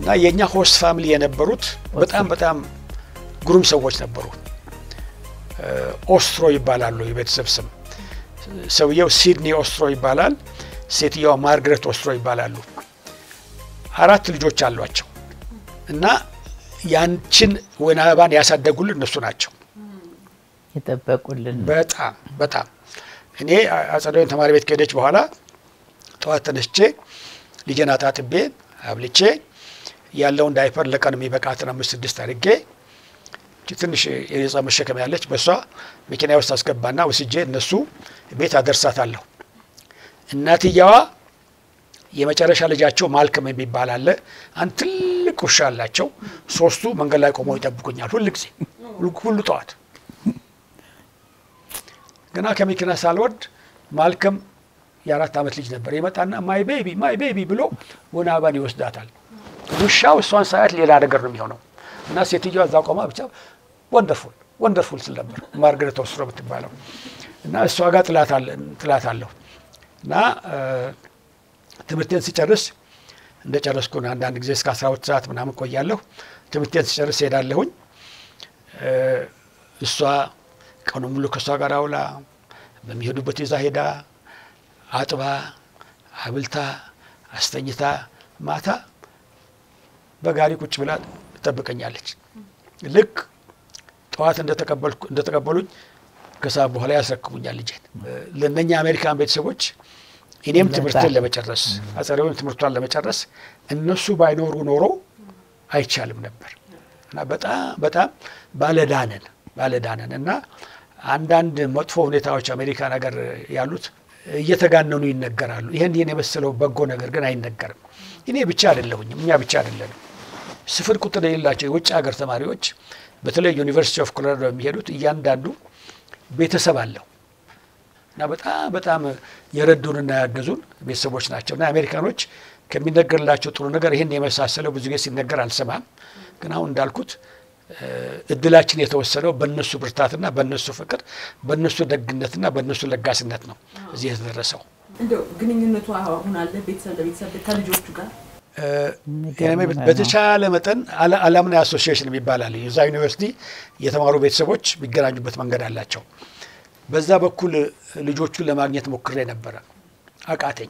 እና የእኛ ሆስት ፋሚሊ የነበሩት በጣም በጣም ግሩም ሰዎች ነበሩ። ኦስትሮ ይባላሉ የቤተሰብ ስም። ሰውየው ሲድኒ ኦስትሮ ይባላል። ሴትየዋ ማርግሬት ኦስትሮ ይባላሉ። አራት ልጆች አሏቸው እና ያንችን ወይን አበባን ያሳደጉልን እነሱ ናቸው። የጠበቁልን በጣም በጣም እኔ አጸደ ወይን ተማሪ ቤት ከሄደች በኋላ ጠዋት ተነስቼ ልጄን አጣጥቤ አብልቼ ያለውን ዳይፐር ለቀን የሚበቃትን አምስት ስድስት አድርጌ ትንሽ የነጻ መሸከም ያለች በእሷ መኪና ውስጥ አስገባና ወስጄ እነሱ ቤት አደርሳታለሁ። እናትየዋ የመጨረሻ ልጃቸው ማልከም የሚባል አለ። አንድ ትልቅ ውሻ አላቸው። ሶስቱ መንገድ ላይ ቆመው ይጠብቁኛል ሁል ጊዜ ሁሉ ጠዋት። ገና ከመኪና ሳልወርድ ማልከም የአራት ዓመት ልጅ ነበር። ይመጣና ማይ ቤቢ ማይ ቤቢ ብሎ ወይን አበባን ይወስዳታል። ውሻው እሷን ሳያት ሌላ ነገር ነው የሚሆነው እና ሴትዮዋ እዛ ቆማ ብቻ ወንደርፉል ወንደርፉል ስል ነበር ማርገሬት ኦስትሮ የምትባለው እና እሷ ጋር ጥላት አለሁ እና ትምህርቴን ሲጨርስ እንደ ጨረስኩ አንዳንድ ጊዜ እስከ አስራ ሁለት ሰዓት ምናምን ቆያለሁ። ትምህርቴን ሲጨርስ ሄዳለሁኝ። እሷ ቀኑ ሙሉ ከእሷ ጋር አውላ በሚሄዱበት ይዛ ሄዳ አጥባ አብልታ አስተኝታ ማታ በጋሪ ቁጭ ብላ ትጠብቀኛለች። ልክ ጠዋት እንደተቀበሉኝ ከሰዓት በኋላ ያስረክቡኛል ልጄን። ለእነኛ አሜሪካን ቤተሰቦች እኔም ትምህርትን ለመጨረስ አጸደውን ትምህርቷን ለመጨረስ እነሱ ባይኖሩ ኖሮ አይቻልም ነበር እና በጣም በጣም ባለዳነን ባለዳነን እና አንዳንድ መጥፎ ሁኔታዎች አሜሪካን ሀገር ያሉት እየተጋነኑ ይነገራሉ። ይህን ይህን የመሰለው በጎ ነገር ግን አይነገርም። እኔ ብቻ አይደለሁኝም፣ እኛ ብቻ አይደለንም። ስፍር ቁጥር የሌላቸው የውጭ ሀገር ተማሪዎች በተለይ ዩኒቨርሲቲ ኦፍ ኮሎራዶ የሚሄዱት እያንዳንዱ ቤተሰብ አለው እና በጣም በጣም የረዱንና ያገዙን ቤተሰቦች ናቸው እና አሜሪካኖች ከሚነገርላቸው ጥሩ ነገር ይህን የመሳሰለው ብዙ ጊዜ ሲነገር አልሰማም። ግን አሁን እንዳልኩት እድላችን የተወሰነው በእነሱ ብርታትና በእነሱ ፍቅር፣ በእነሱ ደግነትና በእነሱ ለጋስነት ነው እዚህ የተደረሰው። እንደው ግንኙነቱ አሁን አለ ቤተሰብ ለቤተሰብ ከልጆቹ ጋር በተቻለ መጠን አላምና አሶሲዬሽን የሚባል አለ። የዛ ዩኒቨርሲቲ የተማሩ ቤተሰቦች የሚገናኙበት መንገድ አላቸው። በዛ በኩል ልጆቹን ለማግኘት ሞክሬ ነበረ፣ አቃተኝ።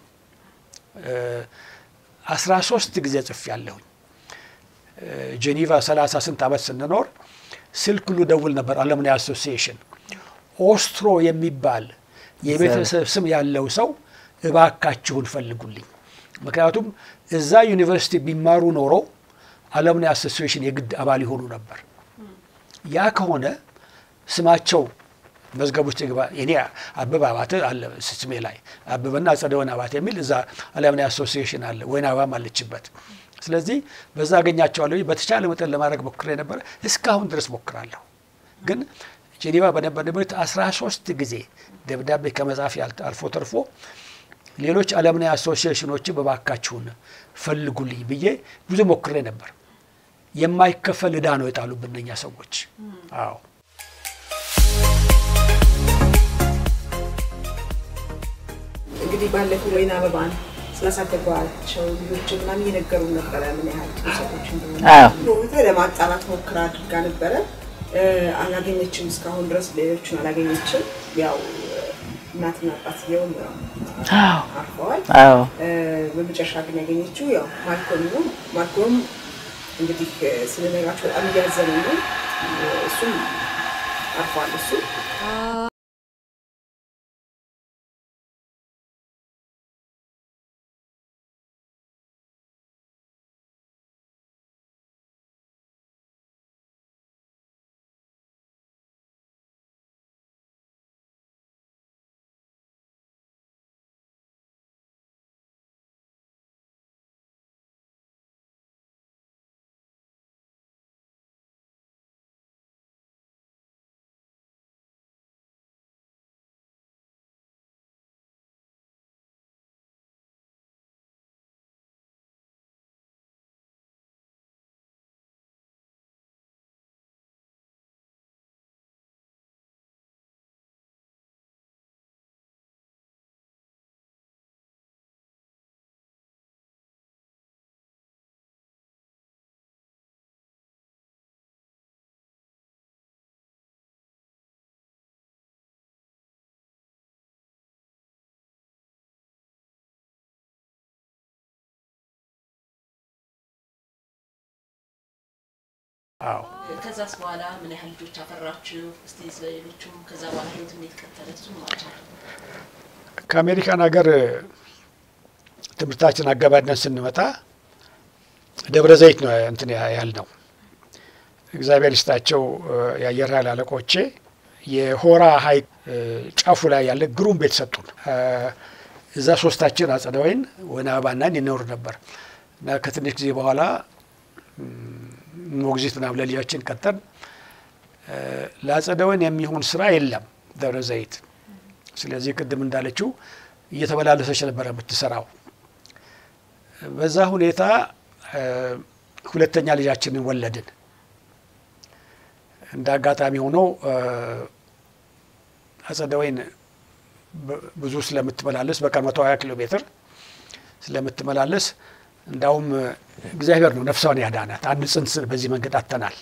አስራ ሶስት ጊዜ ጽፌ ያለሁኝ ጄኔቫ ሰላሳ ስንት ዓመት ስንኖር ስልክ ሁሉ ደውል ነበር። አለምናይ አሶሲዬሽን ኦስትሮ የሚባል የቤተሰብ ስም ያለው ሰው እባካችሁን ፈልጉልኝ። ምክንያቱም እዛ ዩኒቨርሲቲ ቢማሩ ኖሮ አለምናይ አሶሲዬሽን የግድ አባል ይሆኑ ነበር። ያ ከሆነ ስማቸው መዝገብ ውስጥ ይግባ። እኔ አበበ አባተ አለ ስሜ ላይ አበበና አጸደ ወይን አባተ የሚል እዛ አለምናይ አሶሲዬሽን አለ። ወይን አበባም አለችበት። ስለዚህ በዛ አገኛቸዋለሁ። በተቻለ መጠን ለማድረግ ሞክሬ ነበረ። እስካሁን ድረስ ሞክራለሁ። ግን ጄኔቫ በነበርንበት አስራ ሶስት ጊዜ ደብዳቤ ከመጻፍ አልፎ ተርፎ ሌሎች አለምናይ አሶሲዬሽኖችን በባካችሁን ፈልጉልኝ ብዬ ብዙ ሞክሬ ነበር። የማይከፈል ዕዳ ነው የጣሉብን እነኛ ሰዎች። አዎ እንግዲህ ባለፈው ወይን አበባን ስላሳደጓቸው ልጆች ምናምን እየነገሩ ነበረ ምን ያህል ጥሩ ሰዎች እንደሆኑ ለማጣራት ሞክራ አድርጋ ነበረ። አላገኘችም። እስካሁን ድረስ ሌሎችን አላገኘችም። ያው እናትና አባትየው አርፈዋል። በመጨረሻ ግን ያገኘችው ያው ማልኮም ነው። ማልኮም እንግዲህ ስለነገራቸው በጣም እያዘነ ነው። እሱም አርፏል። እሱ አዎ ከዛስ በኋላ ምን ያህል ልጆች አፈራችሁ? እስቲ ስለ ሌሎቹም ከዛ በኋላ ህይወት እንዴት ቀጠለ? እሱም ማጫል ከአሜሪካን ሀገር ትምህርታችን አገባደን ስንመጣ ደብረ ዘይት ነው እንትን ያህል ነው። እግዚአብሔር ይስጣቸው የአየር ኃይል አለቆቼ የሆራ ሐይቅ ጫፉ ላይ ያለ ግሩም ቤት ሰጡን። እዛ ሶስታችን አጸደ ወይን ወይን አበባና ይኖር ነበር እና ከትንሽ ጊዜ በኋላ ሞግዚት ምናምን ለልጃችን ቀጠን። ለአጸደ ወይን የሚሆን ስራ የለም ደብረ ዘይት። ስለዚህ ቅድም እንዳለችው እየተመላለሰች ነበረ የምትሰራው። በዛ ሁኔታ ሁለተኛ ልጃችንን ወለድን። እንደ አጋጣሚ ሆኖ አጸደ ወይን ብዙ ስለምትመላለስ በቀን መቶ ሀያ ኪሎ ሜትር ስለምትመላለስ እንዳውም እግዚአብሔር ነው ነፍሷን ያዳናት። አንድ ጽንስ በዚህ መንገድ አጥተናል።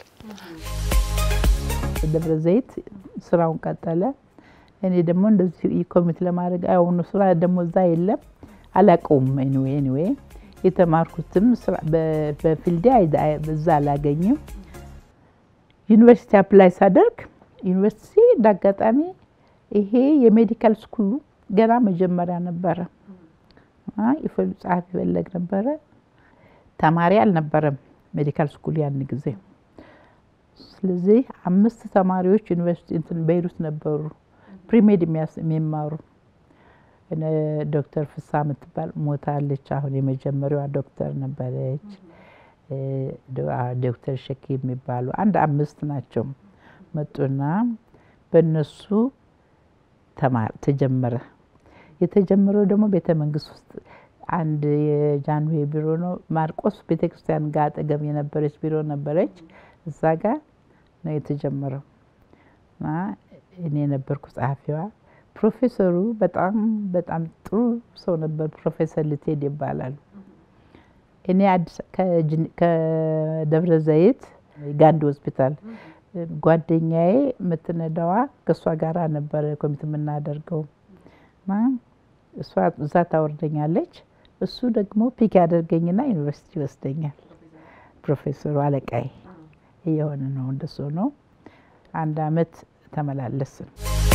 ደብረ ዘይት ስራውን ቀጠለ። እኔ ደግሞ እንደዚህ ኮሚት ለማድረግ አሁኑ ስራ ደግሞ እዛ የለም አላቀውም። ኤኒዌይ ኤኒዌይ የተማርኩትም በፊልዴ እዛ አላገኝም። ዩኒቨርሲቲ አፕላይ ሳደርግ ዩኒቨርሲቲ እንዳጋጣሚ ይሄ የሜዲካል ስኩሉ ገና መጀመሪያ ነበረ። ጸሐፊ ፈለግ ነበረ። ተማሪ አልነበረም ሜዲካል ስኩል ያን ጊዜ። ስለዚህ አምስት ተማሪዎች ዩኒቨርሲቲ እንትን ቤይሩት ነበሩ ፕሪሜድ የሚማሩ ዶክተር ፍሳ የምትባል ሞታለች። አሁን የመጀመሪያዋ ዶክተር ነበረች። ዶክተር ሸኪ የሚባሉ አንድ አምስት ናቸው መጡና በእነሱ ተጀመረ። የተጀመረው ደግሞ ቤተ መንግስት ውስጥ አንድ የጃንሆይ ቢሮ ነው። ማርቆስ ቤተ ክርስቲያን ጋር አጠገብ የነበረች ቢሮ ነበረች። እዛ ጋር ነው የተጀመረው እና እኔ ነበርኩ ጸሐፊዋ። ፕሮፌሰሩ በጣም በጣም ጥሩ ሰው ነበር። ፕሮፌሰር ልትሄድ ይባላሉ። እኔ ከደብረ ዘይት ጋንዲ ሆስፒታል ጓደኛዬ የምትነዳዋ ከእሷ ጋር ነበረ ኮሚት የምናደርገው እና እሷ እዛ ታወርደኛለች። እሱ ደግሞ ፒክ ያደርገኝና ዩኒቨርሲቲ ይወስደኛል። ፕሮፌሰሩ አለቃዬ እየሆነ ነው። እንደሱ ነው። አንድ አመት ተመላለስን።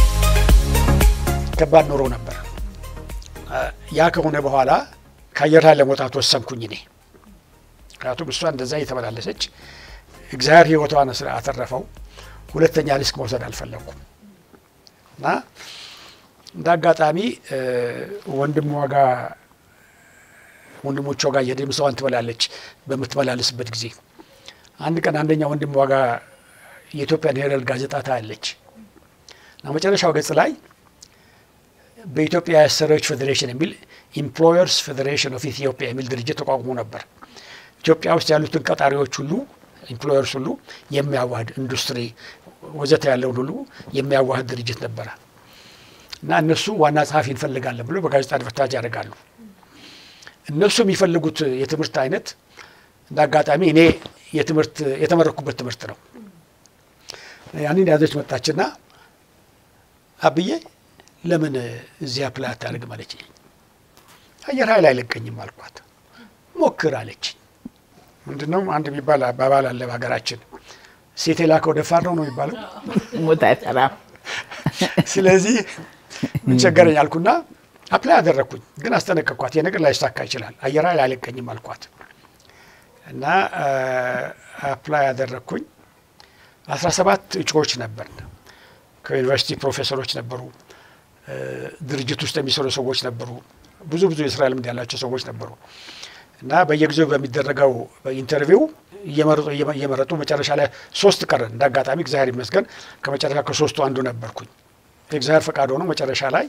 ከባድ ኑሮ ነበር። ያ ከሆነ በኋላ ከአየር ኃይል ለመውጣት ወሰንኩኝ እኔ። ምክንያቱም እሷ እንደዛ እየተመላለሰች እግዚአብሔር ሕይወቷን ስለ አተረፈው ሁለተኛ ሪስክ መውሰድ አልፈለኩም እና እንደ አጋጣሚ ወንድሟ ጋር ወንድሞቿ ጋር እየሄደች ምሳዋን ትበላለች። በምትመላለስበት ጊዜ አንድ ቀን አንደኛ ወንድሟ ጋር የኢትዮጵያን ሄራልድ ጋዜጣ ታያለች እና መጨረሻው ገጽ ላይ በኢትዮጵያ የአሰሪዎች ፌዴሬሽን የሚል ኢምፕሎየርስ ፌዴሬሽን ኦፍ ኢትዮጵያ የሚል ድርጅት ተቋቁሞ ነበር። ኢትዮጵያ ውስጥ ያሉትን ቀጣሪዎች ሁሉ ኢምፕሎየርስ ሁሉ የሚያዋህድ ኢንዱስትሪ ወዘተ ያለውን ሁሉ የሚያዋህድ ድርጅት ነበረ እና እነሱ ዋና ጸሐፊ እንፈልጋለን ብሎ በጋዜጣ አድቨርታይዝ ያደርጋሉ። እነሱ የሚፈልጉት የትምህርት አይነት እንደ አጋጣሚ እኔ የትምህርት የተመረኩበት ትምህርት ነው። ያንን ያዘች መጣችና አብዬ ለምን እዚህ አፕላይ አታደርግም አለችኝ። አየር ኃይል አይለቀኝም አልኳት። ሞክር አለች። ምንድነው አንድ የሚባል አባባል አለ በሀገራችን፣ ሴት የላከው ደፋር ነው ነው የሚባለው። ሞት አይሰራም። ስለዚህ ምን ቸገረኝ አልኩና አፕላይ አደረግኩኝ። ግን አስጠነቀቅኳት፣ የነገር ላይሳካ ይችላል፣ አየር ኃይል አይለቀኝም አልኳት እና አፕላይ አደረግኩኝ። አስራ ሰባት እጩዎች ነበር። ከዩኒቨርሲቲ ፕሮፌሰሮች ነበሩ፣ ድርጅት ውስጥ የሚሰሩ ሰዎች ነበሩ፣ ብዙ ብዙ የስራ ልምድ ያላቸው ሰዎች ነበሩ እና በየጊዜው በሚደረገው ኢንተርቪው እየመረጡ እየመረጡ መጨረሻ ላይ ሶስት ቀረን። እንደ አጋጣሚ እግዚአብሔር ይመስገን ከመጨረሻ ከሶስቱ አንዱ ነበርኩኝ። የእግዚአብሔር ፈቃድ ሆኖ መጨረሻ ላይ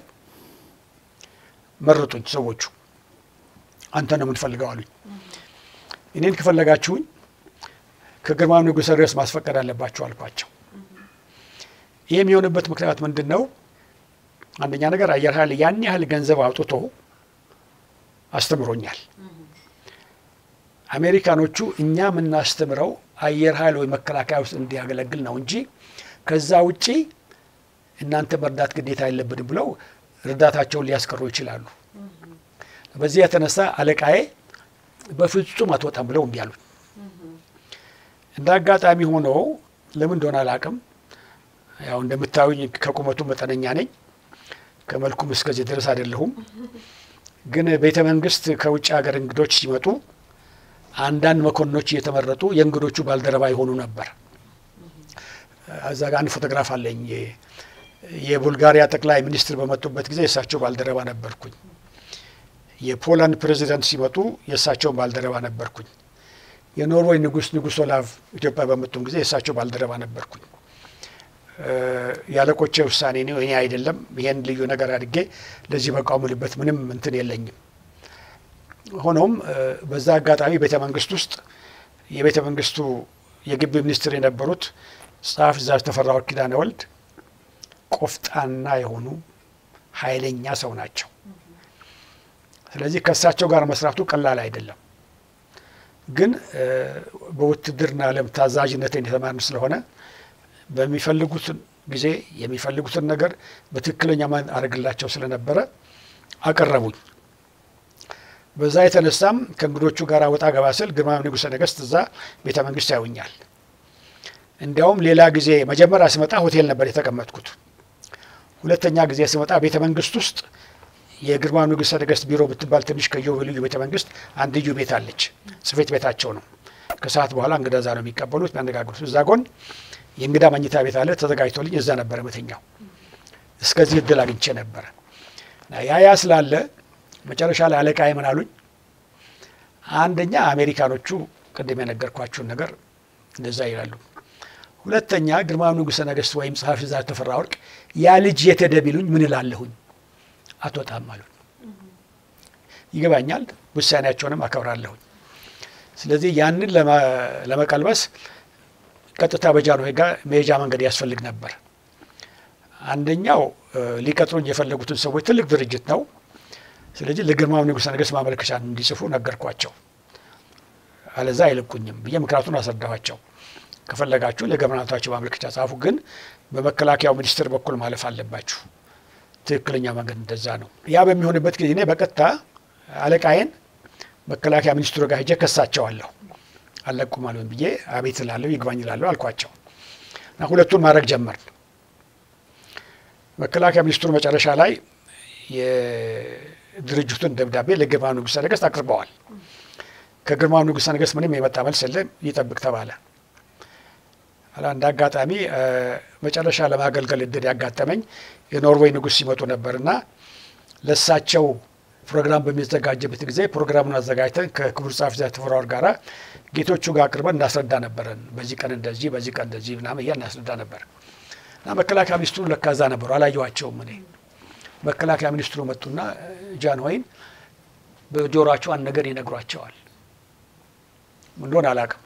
መረጡኝ ሰዎቹ። አንተ ነው የምንፈልገው አሉኝ። እኔን ከፈለጋችሁኝ ከግርማዊ ንጉሠ ርዕስ ማስፈቀድ አለባቸው አልኳቸው። ይህ የሚሆንበት ምክንያት ምንድን ነው? አንደኛ ነገር አየር ኃይል ያን ያህል ገንዘብ አውጥቶ አስተምሮኛል። አሜሪካኖቹ እኛ የምናስተምረው አየር ኃይል ወይ መከላከያ ውስጥ እንዲያገለግል ነው እንጂ ከዛ ውጪ እናንተ መርዳት ግዴታ የለብንም ብለው እርዳታቸውን ሊያስቀሩ ይችላሉ። በዚህ የተነሳ አለቃዬ በፍጹም አትወጣም ብለው እምቢ አሉኝ። እንደ አጋጣሚ ሆኖ ለምን እንደሆነ አላውቅም። ያው እንደምታዩኝ ከቁመቱ መጠነኛ ነኝ፣ ከመልኩም እስከዚህ ድረስ አይደለሁም። ግን ቤተ መንግስት ከውጭ ሀገር እንግዶች ሲመጡ አንዳንድ መኮንኖች እየተመረጡ የእንግዶቹ ባልደረባ የሆኑ ነበር። እዛ ጋር አንድ ፎቶግራፍ አለኝ። የቡልጋሪያ ጠቅላይ ሚኒስትር በመጡበት ጊዜ የእሳቸው ባልደረባ ነበርኩኝ። የፖላንድ ፕሬዚዳንት ሲመጡ የእሳቸውን ባልደረባ ነበርኩኝ። የኖርዌይ ንጉስ ንጉስ ኦላቭ ኢትዮጵያ በመጡም ጊዜ የእሳቸው ባልደረባ ነበርኩኝ። ያለቆቼ ውሳኔ ነው፣ እኔ አይደለም። ይሄን ልዩ ነገር አድርጌ ለዚህ መቃወምልበት ምንም እንትን የለኝም። ሆኖም በዛ አጋጣሚ ቤተ መንግስት ውስጥ የቤተ መንግስቱ የግቢ ሚኒስትር የነበሩት ጸሐፊ ትእዛዝ ተፈራ ወርቅ ኪዳነ ወልድ ቆፍጣና የሆኑ ኃይለኛ ሰው ናቸው። ስለዚህ ከእሳቸው ጋር መስራቱ ቀላል አይደለም። ግን በውትድርና ዓለም ታዛዥነትን የተማርን ስለሆነ በሚፈልጉትን ጊዜ የሚፈልጉትን ነገር በትክክለኛ ማን አደርግላቸው ስለነበረ አቀረቡኝ። በዛ የተነሳም ከእንግዶቹ ጋር ወጣ ገባ ስል ግርማዊ ንጉሠ ነገሥት እዛ ቤተ መንግስት ያዩኛል። እንዲያውም ሌላ ጊዜ መጀመሪያ ስመጣ ሆቴል ነበር የተቀመጥኩት። ሁለተኛ ጊዜ ስመጣ ቤተ መንግስት ውስጥ የግርማዊ ንጉሠ ነገሥት ቢሮ ብትባል ትንሽ ከኢዮቤልዩ ቤተ መንግስት አንድ ልዩ ቤት አለች። ጽሕፈት ቤታቸው ነው። ከሰዓት በኋላ እንግዳ እዛ ነው የሚቀበሉት የሚያነጋግሩት። እዛ ጎን የእንግዳ መኝታ ቤት አለ ተዘጋጅቶልኝ እዛ ነበረ መተኛው። እስከዚህ እድል አግኝቼ ነበረ። ያ ያ ስላለ መጨረሻ ላይ አለቃዬ ምን አሉኝ? አንደኛ አሜሪካኖቹ ቅድም የነገርኳችሁን ነገር እንደዛ ይላሉ። ሁለተኛ ግርማዊ ንጉሠ ነገሥት ወይም ጸሐፊ ትእዛዝ ተፈራ ወርቅ ያ ልጅ የት ሄደ ቢሉኝ ምን እላለሁኝ? አትወጣም አሉኝ። ይገባኛል፣ ውሳኔያቸውንም አከብራለሁኝ። ስለዚህ ያንን ለመቀልበስ ቀጥታ በጃንሆይ ጋር መሄጃ መንገድ ያስፈልግ ነበር። አንደኛው ሊቀጥሩኝ የፈለጉትን ሰዎች ትልቅ ድርጅት ነው። ስለዚህ ለግርማዊ ንጉሠ ነገሥት ማመልከቻ እንዲጽፉ ነገርኳቸው። አለዛ አይለቁኝም ብዬ ምክንያቱን አስረዳኋቸው። ከፈለጋችሁ ለገቨርናንታችሁ ማመልከቻ ጻፉ፣ ግን በመከላከያው ሚኒስቴር በኩል ማለፍ አለባችሁ። ትክክለኛ መንገድ እንደዛ ነው። ያ በሚሆንበት ጊዜ እኔ በቀጥታ አለቃዬን መከላከያ ሚኒስትሩ ጋር ሄጄ ከሳቸዋለሁ። አለቁም አሉኝ ብዬ አቤት እላለሁ፣ ይግባኝ እላለሁ አልኳቸው እና ሁለቱን ማድረግ ጀመርን። መከላከያ ሚኒስትሩ መጨረሻ ላይ የድርጅቱን ደብዳቤ ለግርማዊ ንጉሠ ነገሥት አቅርበዋል። ከግርማዊ ንጉሠ ነገሥት ምንም የመጣ መልስ የለም፣ ይጠብቅ ተባለ። እንደ አጋጣሚ መጨረሻ ለማገልገል እድል ያጋጠመኝ የኖርዌይ ንጉሥ ሲመጡ ነበርና ለሳቸው ፕሮግራም በሚዘጋጅበት ጊዜ ፕሮግራሙን አዘጋጅተን ከክቡር ጸሐፊ ትእዛዝ ተፈራ ወርቅ ጋራ ጌቶቹ ጋር አቅርበን እናስረዳ ነበረን። በዚህ ቀን እንደዚህ፣ በዚህ ቀን እንደዚህ ምናምን እያልን እናስረዳ ነበር እና መከላከያ ሚኒስትሩ ለካ እዛ ነበሩ። አላየኋቸውም እኔ መከላከያ ሚኒስትሩ መጡና ጃንሆይን በጆሯቸው አንድ ነገር ይነግሯቸዋል። እንደሆነ አላውቅም።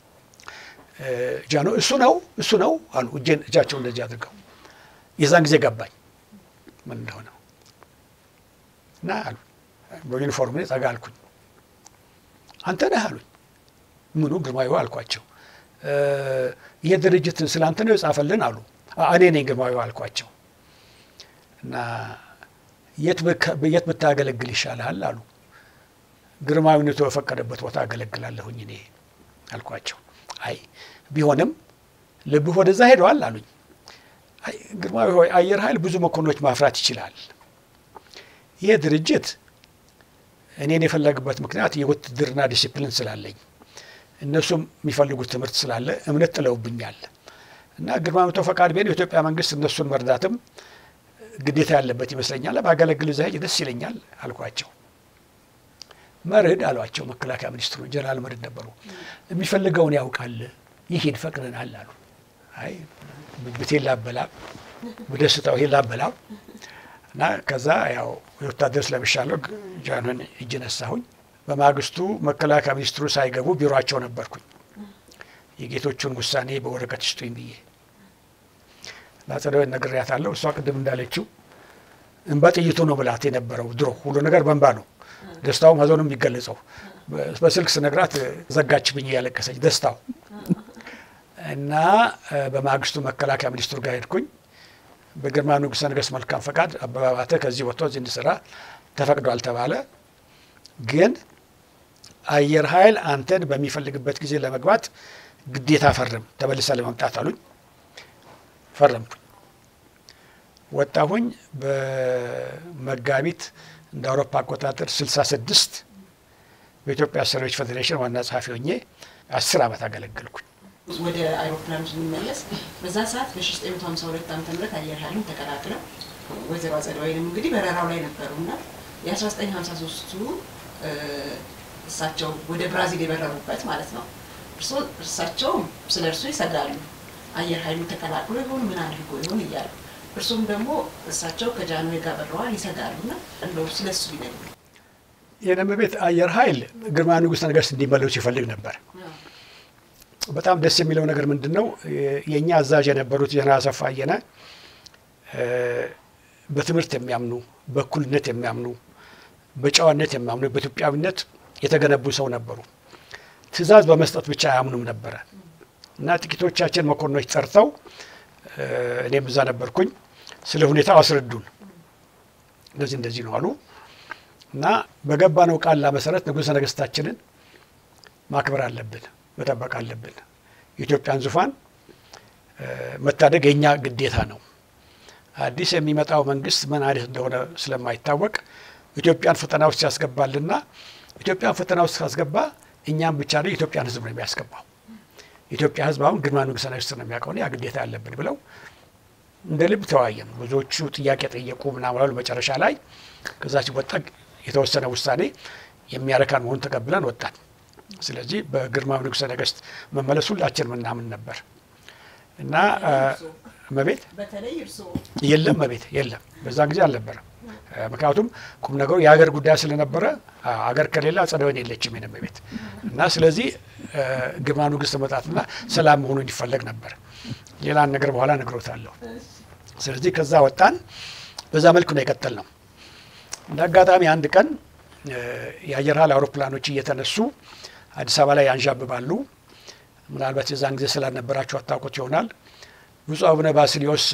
ጃኖ እሱ ነው እሱ ነው አሉ። እጄን እጃቸው እንደዚህ አድርገው የዛን ጊዜ ገባኝ ምን እንደሆነ እና አሉ። በዩኒፎርም ጠጋ አልኩኝ። አንተ ነህ አሉኝ። ምኑ ግርማዊ አልኳቸው። ይሄ ድርጅት ስለ አንተ ነው የጻፈልን አሉ። እኔ ነኝ ግርማዊ አልኳቸው። እና የት ብታገለግል ይሻልሃል አሉ። ግርማዊነቱ በፈቀደበት ቦታ አገለግላለሁኝ እኔ አልኳቸው። አይ ቢሆንም ልብህ ወደዛ ሄደዋል አሉኝ። አይ ግርማዊ ሆይ አየር ኃይል ብዙ መኮንኖች ማፍራት ይችላል። ይህ ድርጅት እኔን የፈለግበት ምክንያት የውትድርና ዲሲፕሊን ስላለኝ እነሱም የሚፈልጉት ትምህርት ስላለ እምነት ጥለውብኛል እና ግርማዊ መቶ ፈቃድ ቢሆን የኢትዮጵያ መንግስት እነሱን መርዳትም ግዴታ ያለበት ይመስለኛል። ባገለግል እዛ ሄጄ ደስ ይለኛል አልኳቸው። መርድ አሏቸው መከላከያ ሚኒስትሩ ጀነራል መርድ ነበሩ። የሚፈልገውን ያውቃል፣ ይሄድ ፈቅደናል አሉ። አይ ብቴን ላበላ በደስታው ይሄን ላበላ እና ከዛ ያው የወታደር ስለብሻለሁ ጃንሆይን እጅ ነሳሁኝ። በማግስቱ መከላከያ ሚኒስትሩ ሳይገቡ ቢሮቸው ነበርኩኝ። የጌቶቹን ውሳኔ በወረቀት ስጡኝ ብዬ ለአጸደወይን ነግሬያታለሁ። እሷ ቅድም እንዳለችው እንባ ጥይቱ ነው ብላት የነበረው ድሮ ሁሉ ነገር በእንባ ነው ደስታውም ሀዘኑም የሚገለጸው በስልክ ስነግራት ዘጋችብኝ እያለቀሰች ደስታው እና በማግስቱ መከላከያ ሚኒስትሩ ጋር ሄድኩኝ። በግርማዊ ንጉሠ ነገሥት መልካም ፈቃድ አበበ አባተ ከዚህ ወጥቶ እዚህ እንዲሰራ ተፈቅዷል ተባለ። ግን አየር ኃይል አንተን በሚፈልግበት ጊዜ ለመግባት ግዴታ ፈርም ተመልሰ ለመምጣት አሉኝ። ፈረምኩኝ። ወጣሁኝ። በመጋቢት እንደ አውሮፓ አቆጣጠር 66 በኢትዮጵያ አሰሪዎች ፌዴሬሽን ዋና ጸሐፊ ሆኜ አስር ዓመት አገለገልኩኝ። ወደ አይሮፕላኑ ስንመለስ በዛ ሰዓት በ1952 ዓ ም አየር ኃይሉን ተቀላቅለው ወይዘሮ አጸደ ወይንም እንግዲህ በረራው ላይ ነበሩ እና የ1953ቱ እሳቸው ወደ ብራዚል የበረሩበት ማለት ነው። እርስዎ እርሳቸው ስለ እርሱ ይሰጋሉ። አየር ኃይሉ ተቀላቅሎ ይሆን ምን አድርጎ ይሆን እያሉ እርሱም ደግሞ እሳቸው ከጃንሆይ ጋር በረዋል ይሰጋሉ እና እንደው ስለ እሱ ቢነግሩ። የነመ ቤት አየር ኃይል ግርማ ንጉሠ ነገሥት እንዲመለሱ ይፈልግ ነበር። በጣም ደስ የሚለው ነገር ምንድን ነው? የእኛ አዛዥ የነበሩት ጀነራል አሰፋ አየነ በትምህርት የሚያምኑ በእኩልነት የሚያምኑ በጨዋነት የሚያምኑ በኢትዮጵያዊነት የተገነቡ ሰው ነበሩ። ትዕዛዝ በመስጠት ብቻ አያምኑም ነበረ እና ጥቂቶቻችን መኮንኖች ጠርተው እኔም እዛ ነበርኩኝ። ስለ ሁኔታው አስረዱን። እንደዚህ እንደዚህ ነው አሉ እና በገባነው ቃል መሰረት ንጉሠ ነገሥታችንን ማክበር አለብን፣ መጠበቅ አለብን። የኢትዮጵያን ዙፋን መታደግ የእኛ ግዴታ ነው። አዲስ የሚመጣው መንግስት ምን አይነት እንደሆነ ስለማይታወቅ ኢትዮጵያን ፈተና ውስጥ ያስገባልና ኢትዮጵያን ፈተና ውስጥ ካስገባ እኛም ብቻ ነው የኢትዮጵያን ሕዝብ ነው የሚያስገባው። የኢትዮጵያ ሕዝብ አሁን ግርማ ንጉሠ ነገሥት ነው የሚያውቀው፣ ያ ግዴታ ያለብን ብለው እንደ ልብ ተወያየን። ብዙዎቹ ጥያቄ ጠየቁ ምናምን አሉ። መጨረሻ ላይ ከዛ ሲወጣ የተወሰነ ውሳኔ የሚያረካን መሆኑን ተቀብለን ወጣን። ስለዚህ በግርማ ንጉሠ ነገሥት መመለስ ሁላችን ምናምን ነበር እና መቤት በተለይ እርስዎ የለም መቤት የለም፣ በዛን ጊዜ አልነበረም። ምክንያቱም ቁም ነገሩ የሀገር ጉዳይ ስለነበረ አገር ከሌለ አጸደ ወይን የለችም የነመ ቤት እና ስለዚህ ግርማ ንጉሥ መጣትና ሰላም መሆኑ እንዲፈለግ ነበር። ሌላን ነገር በኋላ ነግሮታለሁ። ስለዚህ ከዛ ወጣን። በዛ መልኩ ነው የቀጠል ነው። እንደ አጋጣሚ አንድ ቀን የአየር ኃይል አውሮፕላኖች እየተነሱ አዲስ አበባ ላይ ያንዣብባሉ። ምናልባት የዛን ጊዜ ስላልነበራቸው አታውቁት ይሆናል። ብፁዕ አቡነ ባስልዮስ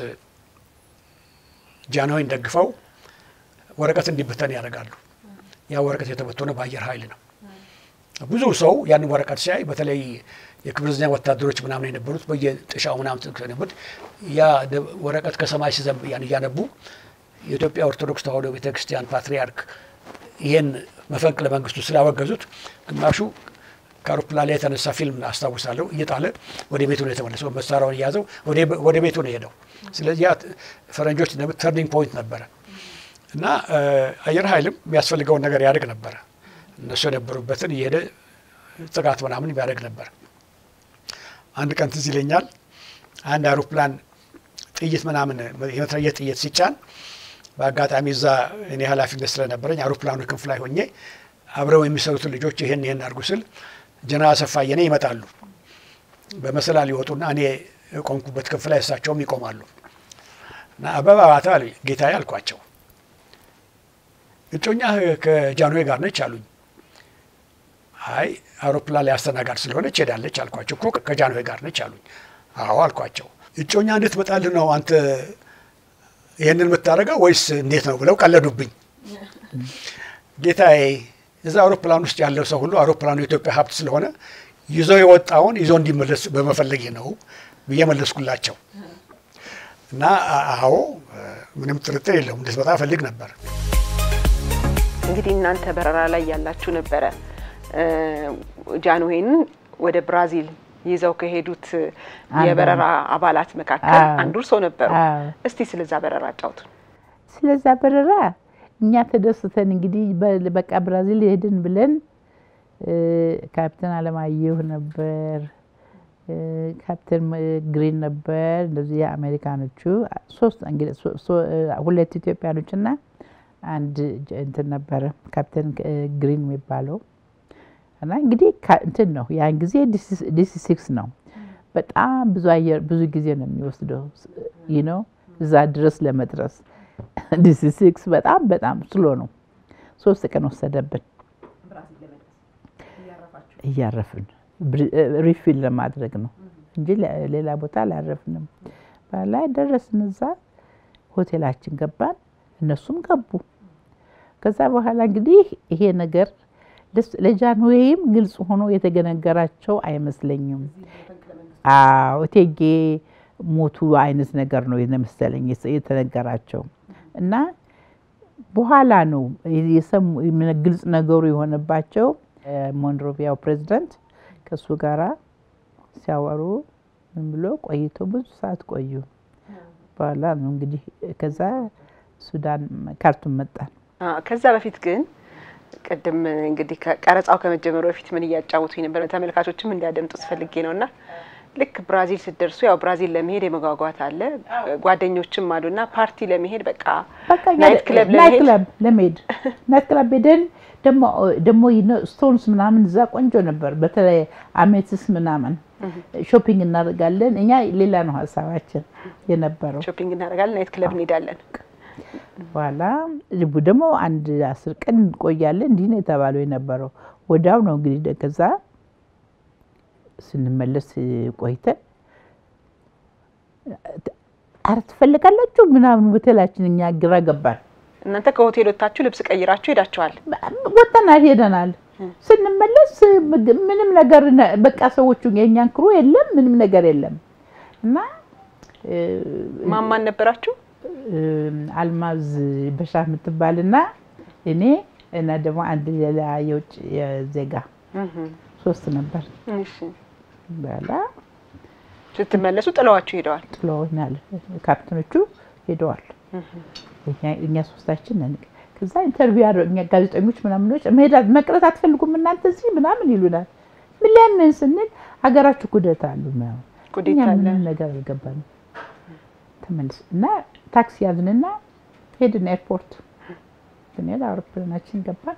ጃንሆይን ደግፈው ወረቀት እንዲበተን ያደርጋሉ። ያ ወረቀት የተበተነው በአየር ኃይል ነው። ብዙ ሰው ያንን ወረቀት ሲያይ በተለይ የክብር ዘበኛ ወታደሮች ምናምን የነበሩት በየጥሻው ምናምን የነበሩት ያ ወረቀት ከሰማይ ሲዘንብ ያን እያነቡ የኢትዮጵያ ኦርቶዶክስ ተዋሕዶ ቤተክርስቲያን ፓትርያርክ ይህን መፈንቅለ መንግስቱ ስላወገዙት ግማሹ ከአውሮፕላን ላይ የተነሳ ፊልም አስታውሳለሁ እየጣለ ወደ ቤቱ ነው የተመለሰው። መሳሪያውን እያዘው ወደ ቤቱ ነው የሄደው። ስለዚህ ያ ፈረንጆች ተርኒንግ ፖይንት ነበረ እና አየር ኃይልም የሚያስፈልገውን ነገር ያደርግ ነበረ። እነሱ የነበሩበትን እየሄደ ጥቃት ምናምን ያደርግ ነበር። አንድ ቀን ትዝ ይለኛል አንድ አውሮፕላን ጥይት ምናምን የመትረየስ ጥይት ሲጫን በአጋጣሚ እዛ እኔ ኃላፊነት ስለነበረኝ አውሮፕላኑ ክንፍ ላይ ሆኜ አብረው የሚሰሩትን ልጆች ይህን ይህን አድርጉ ስል ጀነራል አሰፋ አየነ ይመጣሉ። በመሰላል ይወጡና እኔ የቆምኩበት ክንፍ ላይ እሳቸውም ይቆማሉ። እና አበባ ባታ ጌታዬ አልኳቸው፣ እጮኛ ከጃንሆይ ጋር ነች አሉኝ። አይ አውሮፕላን ላይ አስተናጋድ ስለሆነች ሄዳለች አልኳቸው። እኮ ከጃንሆይ ጋር ነች አሉኝ። አዎ አልኳቸው። እጮኛ እንድትመጣልህ ነው አንተ ይህንን የምታደርገው ወይስ እንዴት ነው ብለው ቀለዱብኝ። ጌታዬ እዛ አውሮፕላን ውስጥ ያለው ሰው ሁሉ አውሮፕላኑ የኢትዮጵያ ሀብት ስለሆነ ይዞ የወጣውን ይዞ እንዲመለስ በመፈለግ ነው ብዬ መለስኩላቸው። እና አዎ ምንም ጥርጥር የለውም እንድትመጣ እፈልግ ነበር። እንግዲህ እናንተ በረራ ላይ ያላችሁ ነበረ ጃንሆይን ወደ ብራዚል ይዘው ከሄዱት የበረራ አባላት መካከል አንዱ እርሶ ነበሩ። እስቲ ስለዛ በረራ አጫውቱን። ስለዛ በረራ እኛ ተደስተን እንግዲህ በቃ ብራዚል ሄድን ብለን ካፕቴን አለማየሁ ነበር፣ ካፕቴን ግሪን ነበር፣ እንደዚህ የአሜሪካኖቹ ሶስት እንግዲህ ሁለት ኢትዮጵያኖች እና አንድ እንትን ነበረ ካፕቴን ግሪን የሚባለው እና እንግዲህ እንትን ነው ያን ጊዜ ዲሲ ሲክስ ነው። በጣም ብዙ አየር ብዙ ጊዜ ነው የሚወስደው ይህ ነው እዛ ድረስ ለመድረስ ዲሲ ሲክስ በጣም በጣም ስሎ ነው። ሶስት ቀን ወሰደብን እያረፍን ሪፊል ለማድረግ ነው እንጂ ሌላ ቦታ አላረፍንም። ላይ ደረስን። እዛ ሆቴላችን ገባን፣ እነሱም ገቡ። ከዛ በኋላ እንግዲህ ይሄ ነገር ለጃንሆይም ግልጽ ሆኖ የተገነገራቸው አይመስለኝም። አዎ እቴጌ ሞቱ አይነት ነገር ነው የመሰለኝ የተነገራቸው እና በኋላ ነው ግልጽ ነገሩ የሆነባቸው። ሞንሮቪያው ፕሬዚዳንት ከእሱ ጋራ ሲያወሩ ምን ብሎ ቆይቶ ብዙ ሰዓት ቆዩ። በኋላ ነው እንግዲህ ከዛ ሱዳን ካርቱም መጣን። ከዛ በፊት ግን ቅድም እንግዲህ ቀረጻው ከመጀመሩ በፊት ምን እያጫወቱኝ ነበር፣ ተመልካቾችም እንዲያደምጡ ስፈልጌ ነው እና ልክ ብራዚል ስትደርሱ ያው ብራዚል ለመሄድ የመጓጓት አለ፣ ጓደኞችም አሉና ፓርቲ ለመሄድ በቃ ናይት ክለብ ለመሄድ ናይት ክለብ ሄደን ደግሞ ስቶንስ ምናምን እዛ ቆንጆ ነበር። በተለይ አሜትስ ምናምን ሾፒንግ እናደርጋለን። እኛ ሌላ ነው ሀሳባችን የነበረው። ሾፒንግ እናደርጋለን፣ ናይት ክለብ እንሄዳለን። በኋላ ልቡ ደግሞ አንድ አስር ቀን እንቆያለን። እንዲህ ነው የተባለው የነበረው። ወዲያው ነው እንግዲህ ከዛ ስንመለስ ቆይተን አረ ትፈልጋላችሁ ምናምን ሆቴላችን እኛ ግራ ገባን። እናንተ ከሆቴል ወጥታችሁ ልብስ ቀይራችሁ ሄዳችኋል? ወጥተናል፣ ሄደናል። ስንመለስ ምንም ነገር በቃ ሰዎቹ የእኛን ክሩ የለም፣ ምንም ነገር የለም። እና ማማን ነበራችሁ? አልማዝ በሻ የምትባልና እኔ እና ደግሞ አንድ ሌላ የውጭ ዜጋ ሶስት ነበር። በኋላ ስትመለሱ ጥለዋችሁ ሄደዋል? ጥለውናል። ካፕቴኖቹ ሄደዋል። እኛ ሶስታችን ነን። ከዛ ኢንተርቪው ያደረጉ እኛ ጋዜጠኞች ምናምኖች መቅረት አትፈልጉም እናንተ እዚህ ምናምን ይሉናል። ምን ለምን ስንል ሀገራችሁ ኩደት አሉ ኩዴታ እኛ አለ። ምንም ነገር አልገባንም። ተመልስ እና ታክሲ ያዝንና ሄድን ኤርፖርት ብንሄድ አውሮፕላናችን ገባን።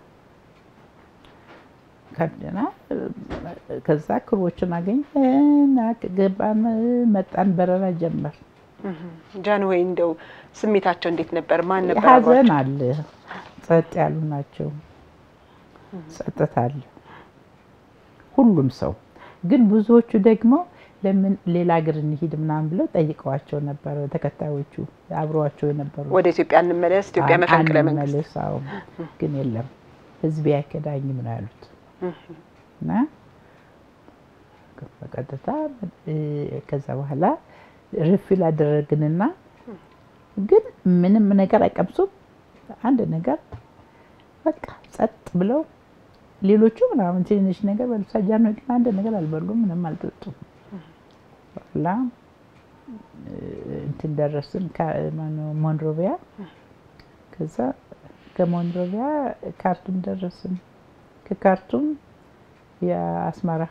ከብደና ከዛ ክሮችን አገኘን ገባን፣ መጣን፣ በረራ ጀመር። ጃንሆይ እንደው ስሜታቸው እንዴት ነበር? ማን ነበር ሀዘን አብሯቸው? አለ፣ ጸጥ ያሉ ናቸው። ጸጥታ አለ ሁሉም ሰው ግን ብዙዎቹ ደግሞ ለምን ሌላ ሀገር እንሂድ ምናምን ብለው ጠይቀዋቸው ነበረ። ተከታዮቹ አብረዋቸው የነበሩ ወደ ኢትዮጵያ እንመለስ፣ ኢትዮጵያ መፈንቅለ መንግስት አንመለስ፣ አዎ። ግን የለም ህዝብ አይከዳኝም ነው ያሉት እና በቀጥታ እ፣ ከዛ በኋላ ሪፊል አደረግንና ግን ምንም ነገር አይቀምሱም። አንድ ነገር በቃ ጸጥ ብለው ሌሎቹ ምናምን ትንሽ ነገር በልብሳ ጃኖ ግን አንድ ነገር አልበሉም፣ ምንም አልጠጡም። በኋላ እ፣ እንትን ደረስን ካ- ማነው ሞንሮቪያ። ከዛ ከሞንሮቪያ ካርቱም ደረስን። ከካርቱም የአስመራ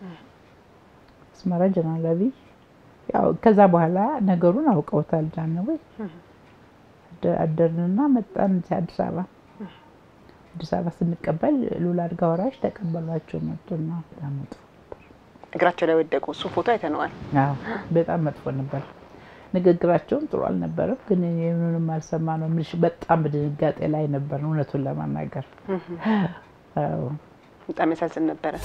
አስመራ ጀነራል አብይ ያው ከዛ በኋላ ነገሩን አውቀውታል ጃንሆይ። አደ- አደርንና መጣን እዚህ አዲስ አበባ። አዲስ አበባ ስንቀበል ሉላ አልጋ ወራሽ ተቀበሏቸው መጡና በጣም መጥፎ እግራቸው ላይ ወደቁ። እሱ ፎቶ አይተነዋል። አዎ በጣም መጥፎ ነበር። ንግግራቸውም ጥሩ አልነበረም፣ ግን እኔ ምንም አልሰማ ነው ምልሽ በጣም በድንጋጤ ላይ ነበር እውነቱን ለማናገር አዎ። በጣም ያሳዝን ነበረ።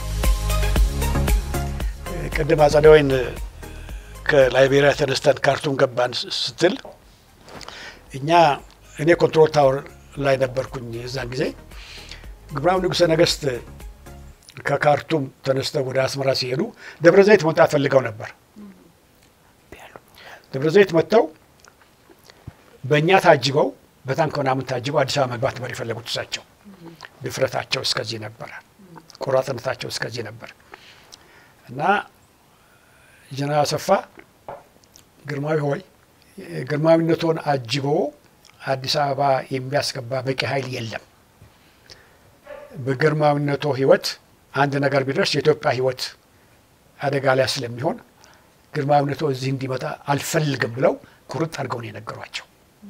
ቅድም አጸደ ወይን ከላይቤሪያ ተነስተን ካርቱም ገባን ስትል እኛ እኔ ኮንትሮል ታወር ላይ ነበርኩኝ የዛን ጊዜ ግብራዊ ንጉሠ ነገሥት ከካርቱም ተነስተው ወደ አስመራ ሲሄዱ ደብረ ዘይት መምጣት ፈልገው ነበር። ደብረ ዘይት መጥተው በእኛ ታጅበው በታንክ ምናምን ታጅበው አዲስ አበባ መግባት ነበር የፈለጉት እሳቸው። ድፍረታቸው እስከዚህ ነበረ፣ ቆራጥነታቸው እስከዚህ ነበር እና ጀነራል አሰፋ ግርማዊ ሆይ ግርማዊነቶን አጅቦ አዲስ አበባ የሚያስገባ በቂ ኃይል የለም። በግርማዊነቶ ሕይወት አንድ ነገር ቢደርስ የኢትዮጵያ ሕይወት አደጋ ላይ ስለሚሆን ግርማዊነቶ እዚህ እንዲመጣ አልፈልግም ብለው ቁርጥ አድርገው ነው የነገሯቸው።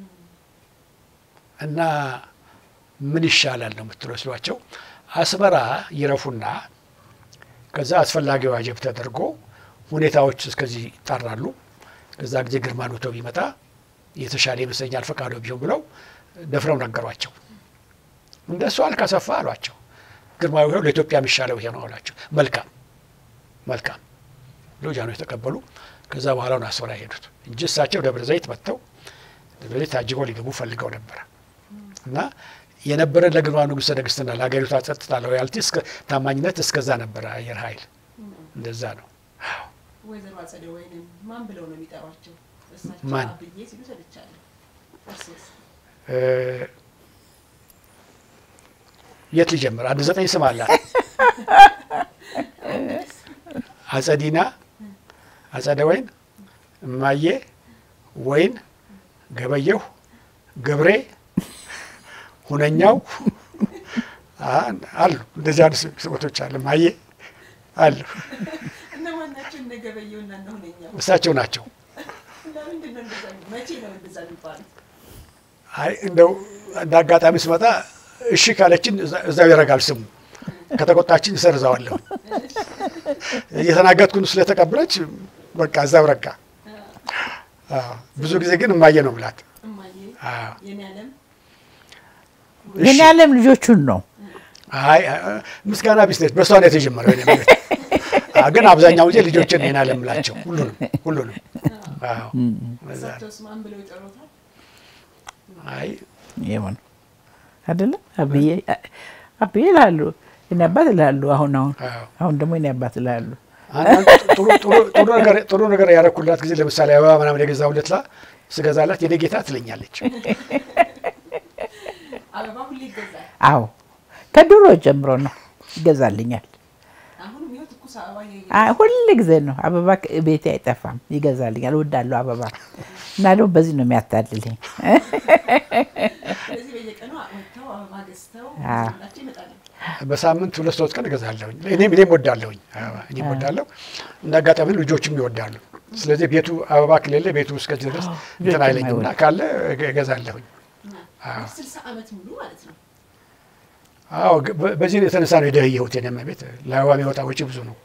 እና ምን ይሻላል ነው የምትለው ሲሏቸው አስመራ ይረፉና ከዛ አስፈላጊው አጀብ ተደርጎ ሁኔታዎች እስከዚህ ይጣራሉ። ከዛ ጊዜ ግርማዊነቶ ቢመጣ የተሻለ ይመስለኛል ፈቃዶ ቢሆን ብለው ደፍረው ነገሯቸው። እንደሱ አልክ አሰፋ አሏቸው። ግርማዊ ሆይ ለኢትዮጵያ የሚሻለው ይሄ ነው አሏቸው። መልካም መልካም ብሎ ጃኖ የተቀበሉ። ከዛ በኋላ ነው አስመራ የሄዱት እንጂ እሳቸው ደብረ ዘይት መጥተው ደብረ ዘይት ታጅበው ሊገቡ ፈልገው ነበረ እና የነበረ ለግርማ ንጉሠ ነገሥትና ለሀገሪቷ ጸጥታ ሎያልቲ ታማኝነት እስከዛ ነበረ። አየር ኃይል እንደዛ ነው። ወይዘሮ አጸደ ወይንም ማን ብለው ነው የሚጠሯቸው? እሳቸው ማን? አብዬ ሲሉ ሰምቻለሁ። እርሶስ? የት ሊጀምር? አንድ ዘጠኝ ስም አላት። አጸዲና፣ አጸደ ወይን፣ እማዬ፣ ወይን፣ ገበየሁ፣ ገብሬ፣ ሁነኛው አሉ። እንደዚህ አይነት ስሞቶች አሉ። እማዬ አሉ። እነማን ናቸው? እነ ገበየሁና እነ ሁነኛው? እሳቸው ናቸው። ለምንድን ነው እንደዛ? መቼ ነው እንደዛ የሚባሉት? አይ እንደው እንደ አጋጣሚ ስመጣ እሺ ካለችን እዛ- እዛው ይረጋል ስሙ። ከተቆጣችን እሰርዘዋለሁ። እየተናገጥኩን ስለተቀበለች በቃ እዛው ረጋ። አዎ፣ ብዙ ጊዜ ግን እማዬ ነው ብላት። እማዬ አዎ፣ የኔ ዓለም የኔ ዓለም ልጆቹን ነው አይ አ- ምስጋና ቢስ ነች። በእሷ ነው የተጀመረው። የኔ ቤት አዎ፣ ግን አብዛኛው ጊዜ ልጆችን ኔና ለምላቸው ሁሉንም ሁሉንም። አዎ፣ እዛ ነው። እሳቸውስ ማን ብለው ይጠሩታል? አይ ይሁን አይደለ አብዬ አብዬ ይላሉ የኔ አባት ይላሉ። አሁን አሁን አዎ። አሁን ደግሞ የኔ አባት ይላሉ። አንዳንድ ጥሩ ጥሩ- ጥሩ ነገር ጥሩ ነገር ያረኩላት ጊዜ ለምሳሌ አበባ ምናምን የገዛሁለት ላ ስገዛላት የኔ ጌታ ትለኛለች። አበባ ሁሌ ይገዛል። አዎ ከድሮ ጀምሮ ነው ይገዛልኛል። አሁንም ይኸው ትኩስ አበባ እየ- አይ ሁል ጊዜ ነው አበባ ቤቴ አይጠፋም፣ ይገዛልኛል። እወዳለሁ አበባ እና ደግሞ በዚህ ነው የሚያታልልኝ። ስለዚህ በየቀኑ ወጥተው አበባ ገዝተው አዎ። ይዘውላቸው ይመጣሉ። በሳምንት ሁለት ሶስት ቀን እገዛለሁኝ። እኔም እኔም ወዳለሁኝ አበባ እኔም ወዳለሁ። እንደ አጋጣሚ ልጆችም ይወዳሉ። ስለዚህ ቤቱ አበባ ከሌለ ቤቱ እስከዚህ ድረስ እንትን ልጆችም አይለኝና አይወዱም። ካለ እገ- እገዛለሁኝ። አዎ። ስልሳ ዓመት ሙሉ ማለት ነው። አዎ ግ- በ- በዚህ የተነሳ ነው የደህየሁት። የኔም ቤት ለአበባ የሚወጣ ወጪ ብዙ ነው።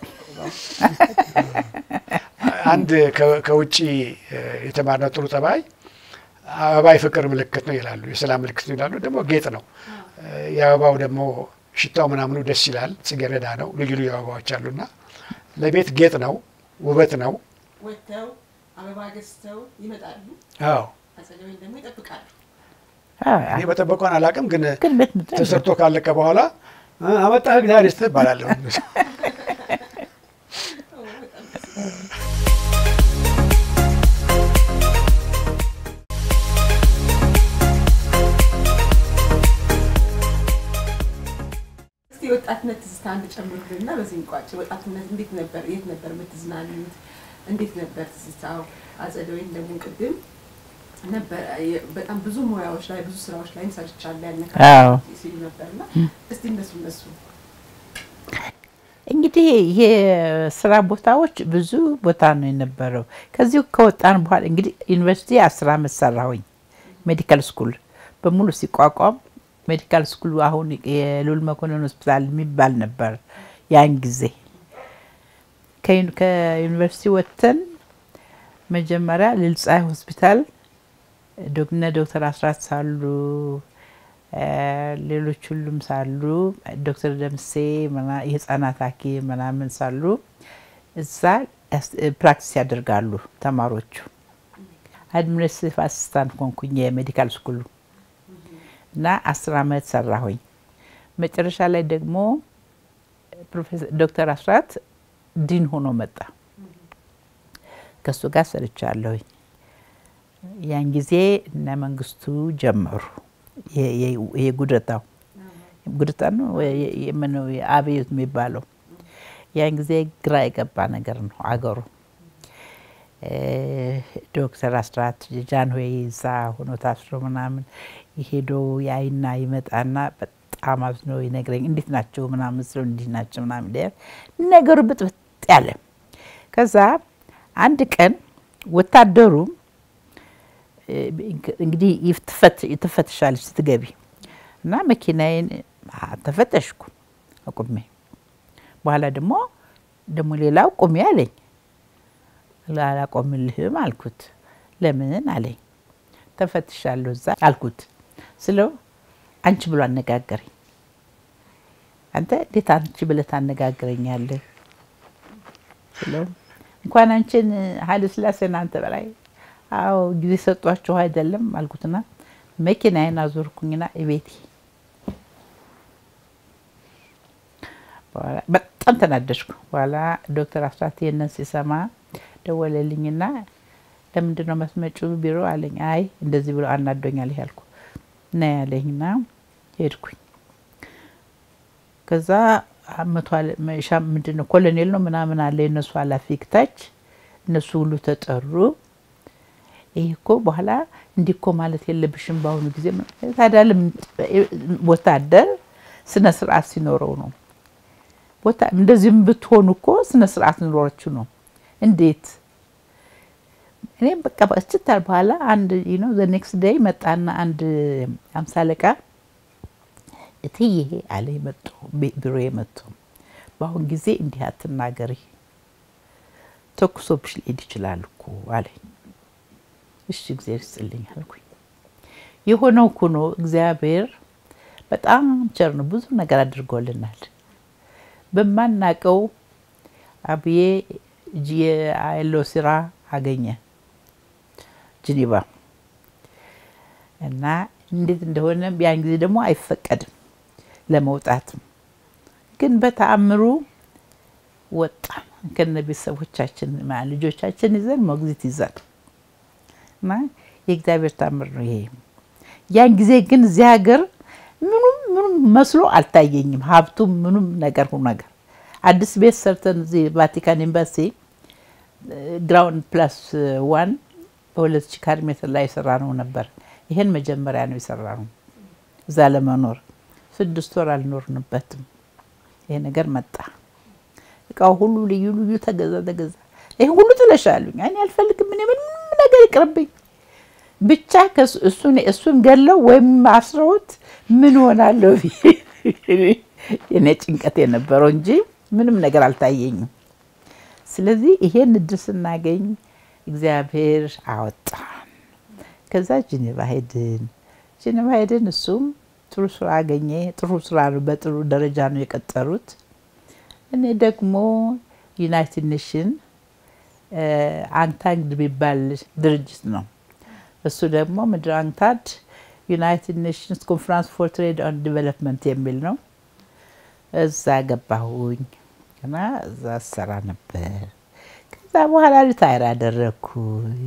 አንድ ከ- ከውጭ እ፣ የተማርነው ጥሩ ጠባይ አበባ የፍቅር ምልክት ነው ይላሉ፣ የሰላም ምልክት ነው ይላሉ። ደግሞ ጌጥ ነው። እ፣ የአበባው ደግሞ ሽታው ምናምኑ ደስ ይላል። ጽጌረዳ ነው። ልዩ ልዩ አበባዎች አሉና ለቤት ጌጥ ነው፣ ውበት ነው። ወጥተው አበባ ገዝተው ይመጣሉ። አዎ አጸደ ወይን ደግሞ ይጠብቃሉ። እኔ በጠበቋን አላውቅም፣ ግን ግን ቤት ምጣ ተሰርቶ ካለቀ በኋላ እ፣ አመጣህ እግዚአብሔር ይስጥህ እባላለሁ። ኦ፣ በጣም ደስ ይላል። እስቲ የወጣትነት ትዝታ አንድ ጨምሩልና በዚህ እንቋጭ። ወጣትነት እንዴት ነበር? የት ነበር የምትዝናኑት? እንዴት ነበር ትዝታው? አጸደ ወይን ደግሞ ቅድም ነበር የ- በጣም ብዙ ሙያዎች ላይ ብዙ ስራዎች ላይም ሰርቻለሁ ያነካ አዎ ሲሉ ነበርና እስቲ እነሱ እነሱ እንግዲህ የስራ ቦታዎች ብዙ ቦታ ነው የነበረው። ከዚሁ ከወጣን በኋላ እንግዲህ ዩኒቨርሲቲ አስር አመት ሰራሁኝ። ሜዲካል ስኩል በሙሉ ሲቋቋም ሜዲካል ስኩሉ አሁን የልዑል መኮንን ሆስፒታል የሚባል ነበር ያን ጊዜ። ከዩኒ- ከዩኒቨርሲቲ ወጥተን መጀመሪያ ልልጻይ ሆስፒታል ዶክነ ዶክተር አስራት ሳሉ እ፣ ሌሎች ሁሉም ሳሉ ዶክተር ደምሴ ምና- የህፃናት ሐኪም ምናምን ሳሉ እዛ ያስ- ፕራክቲስ ያደርጋሉ ተማሪዎቹ። አድሚኒስትሬቲቭ አሲስታንት ሆንኩኝ የሜዲካል ስኩሉ እና አስር አመት ሰራሁኝ። መጨረሻ ላይ ደግሞ ፕሮፌሰር ዶክተር አስራት ዲን ሆኖ መጣ። ከእሱ ጋር ሰርቻለሁኝ። ያን ጊዜ እነ መንግስቱ ጀመሩ። የ- የ- ይሄ ጉደታው ጉደታ ነው ወይ የ- የምነው አብዮት የሚባለው ያን ጊዜ ግራ የገባ ነገር ነው አገሩ። እ፣ ዶክተር አስራት ጃንሆይ እዛ ሆኖ ታስሮ ምናምን ሄዶ ያይና ይመጣና በጣም አዝኖ ይነግረኝ እንዴት ናቸው ምናምን ስለው እንዲህ ናቸው ምናምን ይላል። ነገሩ ብጥብጥ ያለ ከዛ አንድ ቀን ወታደሩ እ፣ እንግዲህ ይፍትፈት- ትፈትሻለች ስትገቢ እና መኪናዬን አ፣ ተፈተሽኩ አቁሜ በኋላ ደግሞ ደግሞ ሌላው ቁሚ አለኝ አላቆምልህም አልኩት ለምን አለኝ ተፈትሻለሁ እዛ አልኩት ስለው አንቺ ብሎ አነጋገረኝ አንተ እንዴት አንቺ ብለህ ታነጋግረኛለህ ስለው እንኳን አንቺን ኃይለ ሥላሴን አንተ በላይ አዎ ጊዜ ሰጧችሁ አይደለም አልኩትና መኪናዬን አዞርኩኝና እቤቴ በኋላ በጣም ተናደድኩ። በኋላ ዶክተር አስራት ይህንን ሲሰማ ደወለልኝና ለምንድን ነው መስመጪው ቢሮ አለኝ። አይ እንደዚህ ብሎ አናዶኛል ያልኩ ና ያለኝና ሄድኩኝ። ከዛ መቶ ምንድን ነው ኮሎኔል ነው ምናምን አለ የእነሱ ኃላፊ ታች እነሱ ሁሉ ተጠሩ። ይህ እኮ በኋላ እንዲህ እኮ ማለት የለብሽም በአሁኑ ጊዜ ታዲያ ወታደር ስነ ስርዓት ሲኖረው ነው እንደዚህም ብትሆኑ እኮ ስነ ስርዓት ኖሮችሁ ነው። እንዴት እኔም በቃ በስችታል በኋላ አንድ ነው ዘ ኔክስት ዴይ መጣና አንድ አምሳ አለቃ እትዬ አለ መጡ ቢሮ የመጡ በአሁን ጊዜ እንዲህ አትናገሪ፣ ተኩሶብሽ ሊሄድ ይችላል እኮ አለኝ። እሺ እግዚአብሔር ይስጥልኝ አልኩኝ። የሆነው ኩኖ እግዚአብሔር በጣም ቸር ነው። ብዙ ነገር አድርጎልናል። በማናቀው አብዬ የአይሎ ስራ አገኘ ጅኒቫ እና እንዴት እንደሆነ ያን ጊዜ ደግሞ አይፈቀድም ለመውጣትም፣ ግን በተአምሩ ወጣ ከነ ቤተሰቦቻችን ልጆቻችን ይዘን ሞግዚት ይዘን እና የእግዚአብሔር ታምር ነው ይሄ። ያን ጊዜ ግን እዚህ ሀገር ምኑም ምኑም መስሎ አልታየኝም። ሀብቱም ምኑም ነገር ሁ ነገር አዲስ ቤት ሰርተን እዚህ ቫቲካን ኤምባሲ ግራውንድ ፕላስ ዋን በሁለት ሺህ ካሬ ሜትር ላይ የሰራ ነው ነበር። ይሄን መጀመሪያ ነው የሰራ ነው እዛ ለመኖር ስድስት ወር አልኖርንበትም። ይሄ ነገር መጣ። እቃው ሁሉ ልዩ ልዩ ተገዛ ተገዛ። ይሄ ሁሉ ጥለሻሉኝ። እኔ አልፈልግም። ምን ምንም ነገር ይቅርብኝ ብቻ እሱን ገለው ወይም አስረውት ምን ሆናለሁ የኔ ጭንቀት የነበረው እንጂ ምንም ነገር አልታየኝም። ስለዚህ ይሄን እድል ስናገኝ እግዚአብሔር አወጣን። ከዛ ጅኔቫ ሄድን። ጅኔቫ ሄድን። እሱም ጥሩ ስራ አገኘ። ጥሩ ስራ ነው፣ በጥሩ ደረጃ ነው የቀጠሩት። እኔ ደግሞ ዩናይትድ ኔሽን አንታንግ የሚባል ድርጅት ነው እሱ ደግሞ ምድር አንታድ ዩናይትድ ኔሽንስ ኮንፈረንስ ፎር ትሬድ ኦን ዲቨሎፕመንት የሚል ነው። እዛ ገባሁኝ እና እዛ ሰራ ነበር። ከዛ በኋላ ሪታይር አደረግኩኝ።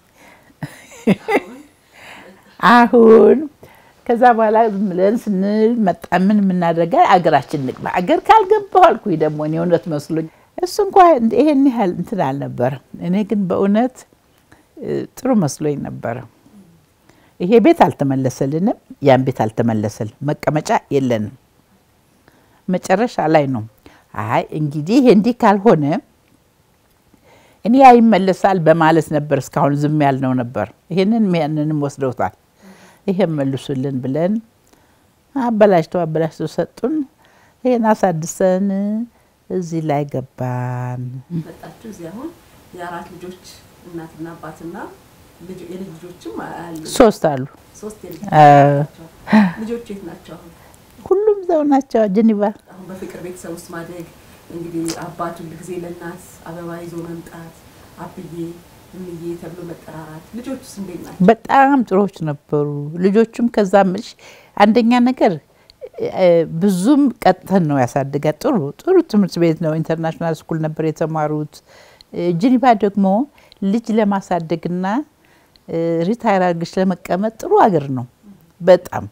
አሁን ከዛ በኋላ ዝም ብለን ስንል መጣ ምን የምናደርጋ አገራችን ንግባ። አገር ካልገባሁ አልኩኝ ደግሞ እኔ እውነት መስሎኝ እሱ እንኳ ይሄን ያህል እንትን አልነበረም። እኔ ግን በእውነት ጥሩ መስሎኝ ነበረ። ይሄ ቤት አልተመለሰልንም፣ ያን ቤት አልተመለሰልን፣ መቀመጫ የለንም። መጨረሻ ላይ ነው አይ እንግዲህ ይሄ እንዲህ ካልሆነ እኔ ያ ይመለሳል በማለት ነበር እስካሁን ዝም ያልነው ነበር። ይሄንን ያንንም ወስደውታል። ይሄን መልሱልን ብለን አበላሽተው አበላሽተው ሰጡን። ይሄን አሳድሰን እዚህ ላይ ገባን። መጣችሁ እዚህ አሁን የአራት ልጆች እናትና አባትና የልጅ ልጆችም አሉ። ሶስት አሉ። ሶስት የልጅ ልጆች የት ናቸው አሁን? ሁሉም ዘው ናቸው ጀኒቫ። አሁን በፍቅር ቤተሰብ ውስጥ ማደግ እንግዲህ አባት ሁል ጊዜ ለእናት አበባ ይዞ መምጣት አብዬ እምዬ ተብሎ መጠራራት። ልጆቹስ እንዴት ናቸው? በጣም ጥሩዎች ነበሩ ልጆቹም። ከዛ ምልሽ አንደኛ ነገር ብዙም ቀጥተን ነው ያሳድጋት። ጥሩ ጥሩ ትምህርት ቤት ነው፣ ኢንተርናሽናል ስኩል ነበር የተማሩት። ጅኒቫ ደግሞ ልጅ ለማሳደግና ሪታይር አድርገሽ ለመቀመጥ ጥሩ አገር ነው። በጣም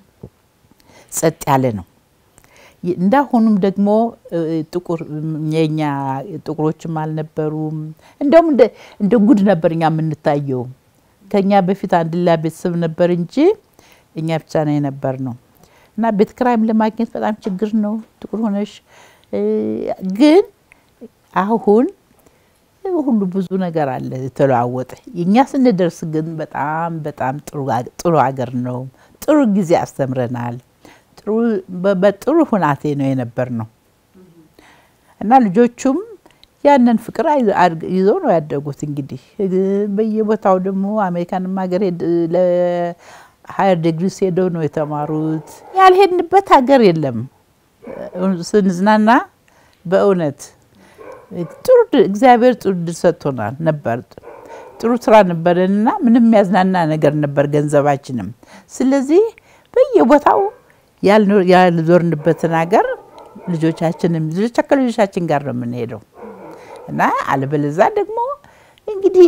ጸጥ ያለ ነው። እንዳሁኑም ደግሞ ጥቁር የኛ ጥቁሮችም አልነበሩም። እንደውም እንደ ጉድ ነበር እኛ የምንታየው። ከኛ በፊት አንድ ሌላ ቤተሰብ ነበር እንጂ እኛ ብቻ ነው የነበር ነው። እና ቤት ክራይም ለማግኘት በጣም ችግር ነው ጥቁር ሆነሽ። ግን አሁን ሁሉ ብዙ ነገር አለ የተለዋወጠ። እኛ ስንደርስ ግን በጣም በጣም ጥሩ ሀገር ነው። ጥሩ ጊዜ አስተምረናል። በጥሩ ሁናቴ ነው የነበር ነው እና ልጆቹም ያንን ፍቅር ይዘው ነው ያደጉት። እንግዲህ በየቦታው ደግሞ አሜሪካንም ሀገር ለሀየር ዲግሪ ሄደው ነው የተማሩት። ያልሄድንበት ሀገር የለም። ስንዝናና በእውነት ጥሩ እግዚአብሔር ጥሩ ድል ሰጥቶናል ነበር። ጥሩ ስራ ነበረንና ምንም የሚያዝናና ነገር ነበር ገንዘባችንም። ስለዚህ በየቦታው ያልዞርንበትን ሀገር ልጆቻችንም ልጆቻ ከልጆቻችን ጋር ነው የምንሄደው እና አለበለዛ ደግሞ እንግዲህ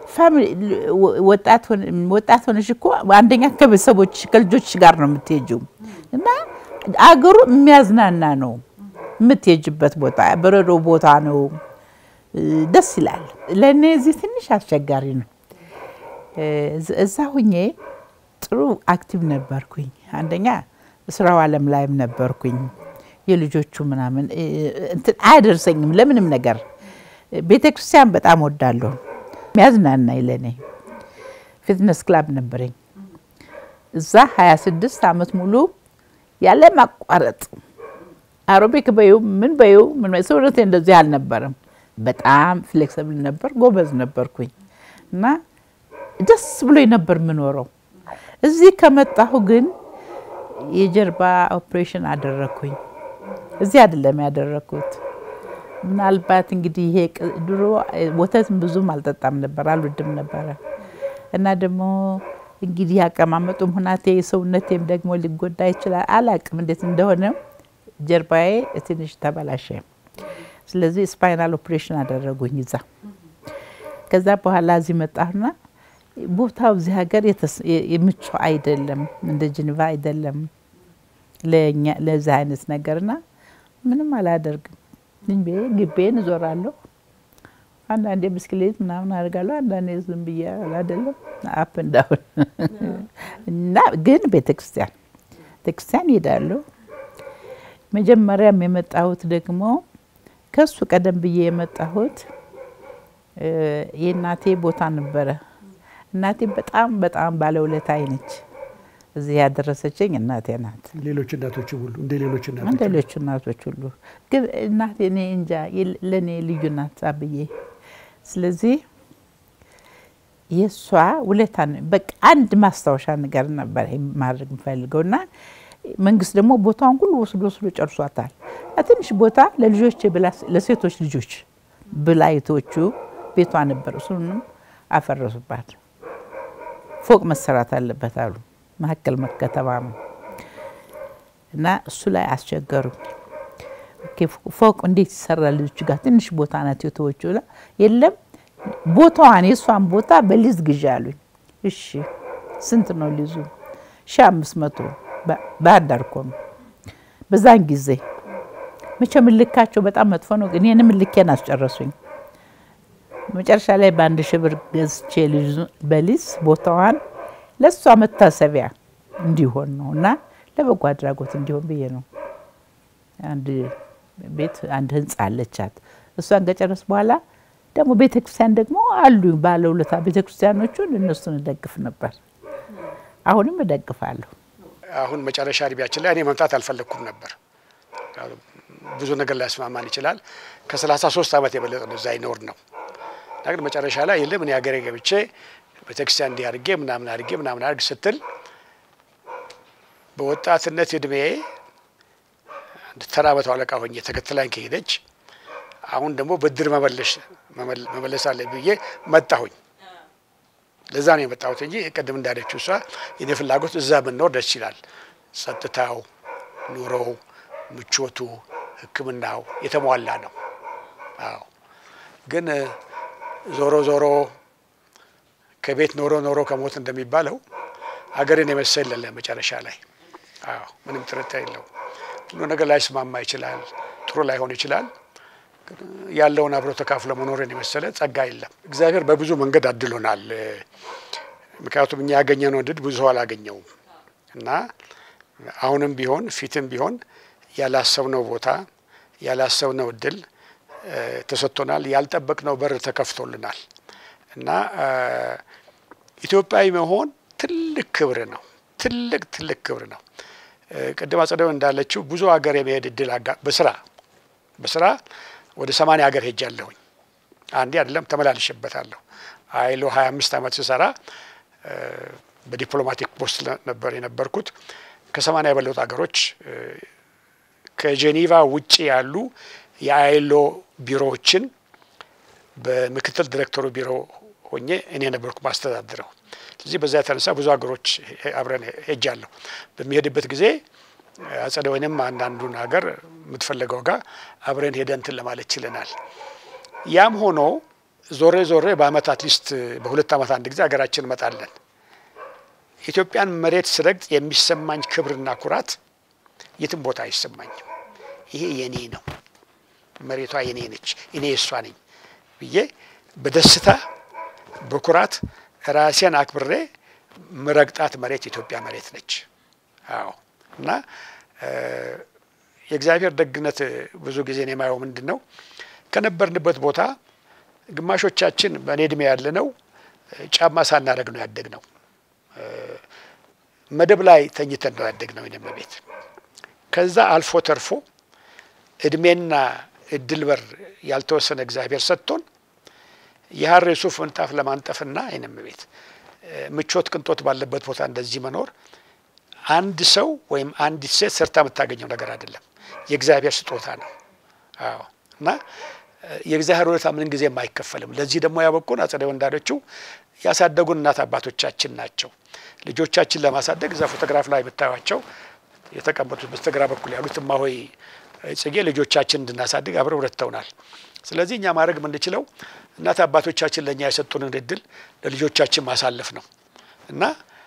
ወጣት ሆነሽ እኮ አንደኛ ከቤተሰቦች ከልጆች ጋር ነው የምትሄጂው እና አገሩ የሚያዝናና ነው። የምትሄጅበት ቦታ በረዶ ቦታ ነው። ደስ ይላል። ለእኔ እዚህ ትንሽ አስቸጋሪ ነው። እዛ ሁኜ ጥሩ አክቲቭ ነበርኩኝ። አንደኛ ስራው ዓለም ላይም ነበርኩኝ። የልጆቹ ምናምን እንትን አያደርሰኝም ለምንም ነገር። ቤተ ክርስቲያን በጣም ወዳለሁ። የሚያዝናናኝ ለእኔ ፊትነስ ክላብ ነበረኝ። እዛ 26 ዓመት ሙሉ ያለ ማቋረጥ አሮቢክ በዩ ምን በዩ ምን ሰውነቴ እንደዚህ አልነበረም። በጣም ፍሌክስብል ነበር፣ ጎበዝ ነበርኩኝ እና ደስ ብሎኝ ነበር የምኖረው። እዚህ ከመጣሁ ግን የጀርባ ኦፕሬሽን አደረግኩኝ። እዚህ አይደለም ያደረግኩት። ምናልባት እንግዲህ ይሄ ድሮ ወተት ብዙም አልጠጣም ነበር፣ አልወድም ነበረ እና ደግሞ እንግዲህ አቀማመጡም ሁናቴ ሰውነቴም ደግሞ ሊጎዳ ይችላል። አላቅም እንዴት እንደሆነ ጀርባዬ ትንሽ ተበላሸ። ስለዚህ ስፓይናል ኦፕሬሽን አደረጉኝ እዛ። ከዛ በኋላ እዚህ መጣሁና ቦታው እዚህ ሀገር ምቹ አይደለም፣ እንደ ጅኒቫ አይደለም ለዚህ አይነት ነገርና ምንም አላደርግም። ዝም ብዬ ግቤን እዞራለሁ። አንዳንዴ ብስክሌት ምናምን አደርጋለሁ። አንዳንዴ ዝም ብዬ አይደለም አፕ እንዳሁን እና ግን ቤተክርስቲያን ቤተክርስቲያን ይሄዳለሁ። መጀመሪያም የመጣሁት ደግሞ ከሱ ቀደም ብዬ የመጣሁት የእናቴ ቦታ ነበረ። እናቴ በጣም በጣም ባለውለታዬ ነች። እዚህ ያደረሰችኝ እናቴ ናት። ሌሎች እናቶች ሁሉ እንደ ሌሎች እናቶች እንደ ሌሎች እናቶች ሁሉ ግን እናቴ እኔ እንጃ ለእኔ ልዩ ናት አብዬ። ስለዚህ የእሷ ውለታ በቃ አንድ ማስታወሻ ነገር ነበር ማድረግ የምፈልገው እና መንግስት ደግሞ ቦታውን ሁሉ ወስዶ ወስዶ ጨርሷታል። ትንሽ ቦታ ለልጆች ለሴቶች ልጆች ብላይቶቹ ቤቷ ነበር። እሱንም አፈረሱባት። ፎቅ መሰራት አለበት አሉ። መካከል ከተማ ነው እና እሱ ላይ አስቸገሩኝ። ፎቅ እንዴት ይሰራል? ልጆች ጋር ትንሽ ቦታ ናት የተወችው። የለም ቦታዋን የእሷን ቦታ በሊዝ ግዢ አሉኝ። እሺ ስንት ነው ሊዙ? ሺ አምስት መቶ ባህር ዳር እኮ ነው በዛን ጊዜ። መቼም ልካቸው በጣም መጥፎ ነው፣ ግን ይህንም ልኬን አስጨረሱኝ። መጨረሻ ላይ በአንድ ሺህ ብር ገዝቼ በሊዝ ቦታዋን ለእሷ መታሰቢያ እንዲሆን ነው እና ለበጎ አድራጎት እንዲሆን ብዬ ነው። አንድ ቤት አንድ ህንፃ አለቻት። እሷን ከጨረስ በኋላ ደግሞ ቤተክርስቲያን ደግሞ አሉ ባለውለታ ቤተክርስቲያኖቹን እነሱን እደግፍ ነበር። አሁንም እደግፋለሁ። አሁን መጨረሻ እድሜያችን ላይ እኔ መምጣት አልፈለግኩም ነበር። ብዙ ነገር ሊያስማማን ይችላል። ከሰላሳ ሶስት ዓመት የበለጠ ነው እዛ ይኖር ነው እና ግን መጨረሻ ላይ የለም እኔ ሀገሬ ገብቼ ቤተክርስቲያን እንዲህ አድርጌ ምናምን አድርጌ ምናምን አድርግ ስትል በወጣትነት እድሜ አንድ ተራ መቶ አለቃ ሆኜ ተከትላኝ ከሄደች አሁን ደግሞ ብድር መመለስ አለ ብዬ መጣሁኝ። ለዛ ነው የመጣሁት እንጂ ቅድም እንዳለችው እሷ የኔ ፍላጎት እዛ ብንኖር ደስ ይላል። ጸጥታው፣ ኑሮው፣ ምቾቱ፣ ሕክምናው የተሟላ ነው። አዎ ግን ዞሮ ዞሮ ከቤት ኖሮ ኖሮ ከሞት እንደሚባለው ሀገርን የመሰል የለም መጨረሻ ላይ። አዎ ምንም ጥርጥር የለው። ሁሉ ነገር ላይስማማ ይችላል፣ ጥሩ ላይሆን ይችላል። ያለውን አብሮ ተካፍሎ መኖርን የመሰለ ጸጋ የለም። እግዚአብሔር በብዙ መንገድ አድሎናል። ምክንያቱም እኛ ያገኘነው እድል ብዙ ሰው አላገኘውም እና አሁንም ቢሆን ፊትም ቢሆን ያላሰብነው ቦታ ያላሰብነው እድል ተሰጥቶናል። ያልጠበቅነው በር ተከፍቶልናል እና ኢትዮጵያዊ መሆን ትልቅ ክብር ነው። ትልቅ ትልቅ ክብር ነው። ቅድም አጸደው እንዳለችው ብዙ ሀገር የመሄድ እድል በስራ በስራ ወደ ሰማንያ ሀገር ሄጃለሁኝ። አንዴ አይደለም ተመላልሼበታለሁ። አይሎ ሀያ አምስት ዓመት ስሰራ በዲፕሎማቲክ ፖስት ነበር የነበርኩት። ከሰማንያ የበለጡ ሀገሮች ከጄኔቫ ውጭ ያሉ የአይሎ ቢሮዎችን በምክትል ዲሬክተሩ ቢሮ ሆኜ እኔ ነበርኩ ማስተዳድረው። ስለዚህ በዛ የተነሳ ብዙ ሀገሮች አብረን ሄጃለሁ። በሚሄድበት ጊዜ አጸደ ወይንም አንዳንዱን ሀገር የምትፈለገው ጋር አብረን ሄደን እንትን ለማለት ችለናል። ያም ሆኖ ዞሬ ዞሬ በአመት አትሊስት በሁለት አመት አንድ ጊዜ ሀገራችን እንመጣለን። ኢትዮጵያን መሬት ስረግጥ የሚሰማኝ ክብርና ኩራት የትም ቦታ አይሰማኝም። ይሄ የኔ ነው፣ መሬቷ የኔ ነች፣ እኔ የእሷ ነኝ ብዬ በደስታ በኩራት ራሴን አክብሬ ምረግጣት መሬት ኢትዮጵያ መሬት ነች። አዎ እና የእግዚአብሔር ደግነት ብዙ ጊዜ ነው የማየው ምንድን ነው ከነበርንበት ቦታ ግማሾቻችን በእኔ እድሜ ያለ ነው ጫማ ሳናደርግ ነው ያደግ ነው። መደብ ላይ ተኝተን ነው ያደግ ነው የኔም ቤት። ከዛ አልፎ ተርፎ እድሜና እድል በር ያልተወሰነ እግዚአብሔር ሰጥቶን የሀር ሱፍ ምንጣፍ ለማንጠፍና የኔም ቤት ምቾት ቅንጦት ባለበት ቦታ እንደዚህ መኖር አንድ ሰው ወይም አንዲት ሴት ሰርታ የምታገኘው ነገር አይደለም፣ የእግዚአብሔር ስጦታ ነው። አዎ እና የእግዚአብሔር ውለታ ምን ጊዜም አይከፈልም። ለዚህ ደግሞ ያበቁን አጸደ ወንዳዶቹ ያሳደጉን እናት አባቶቻችን ናቸው። ልጆቻችን ለማሳደግ እዛ ፎቶግራፍ ላይ የምታዩቸው የተቀመጡት በስተግራ በኩል ያሉት እማሆይ ጽጌ ልጆቻችን እንድናሳድግ አብረው ረድተውናል። ስለዚህ እኛ ማድረግ የምንችለው እናት አባቶቻችን ለእኛ የሰጡንን እድል ለልጆቻችን ማሳለፍ ነው እና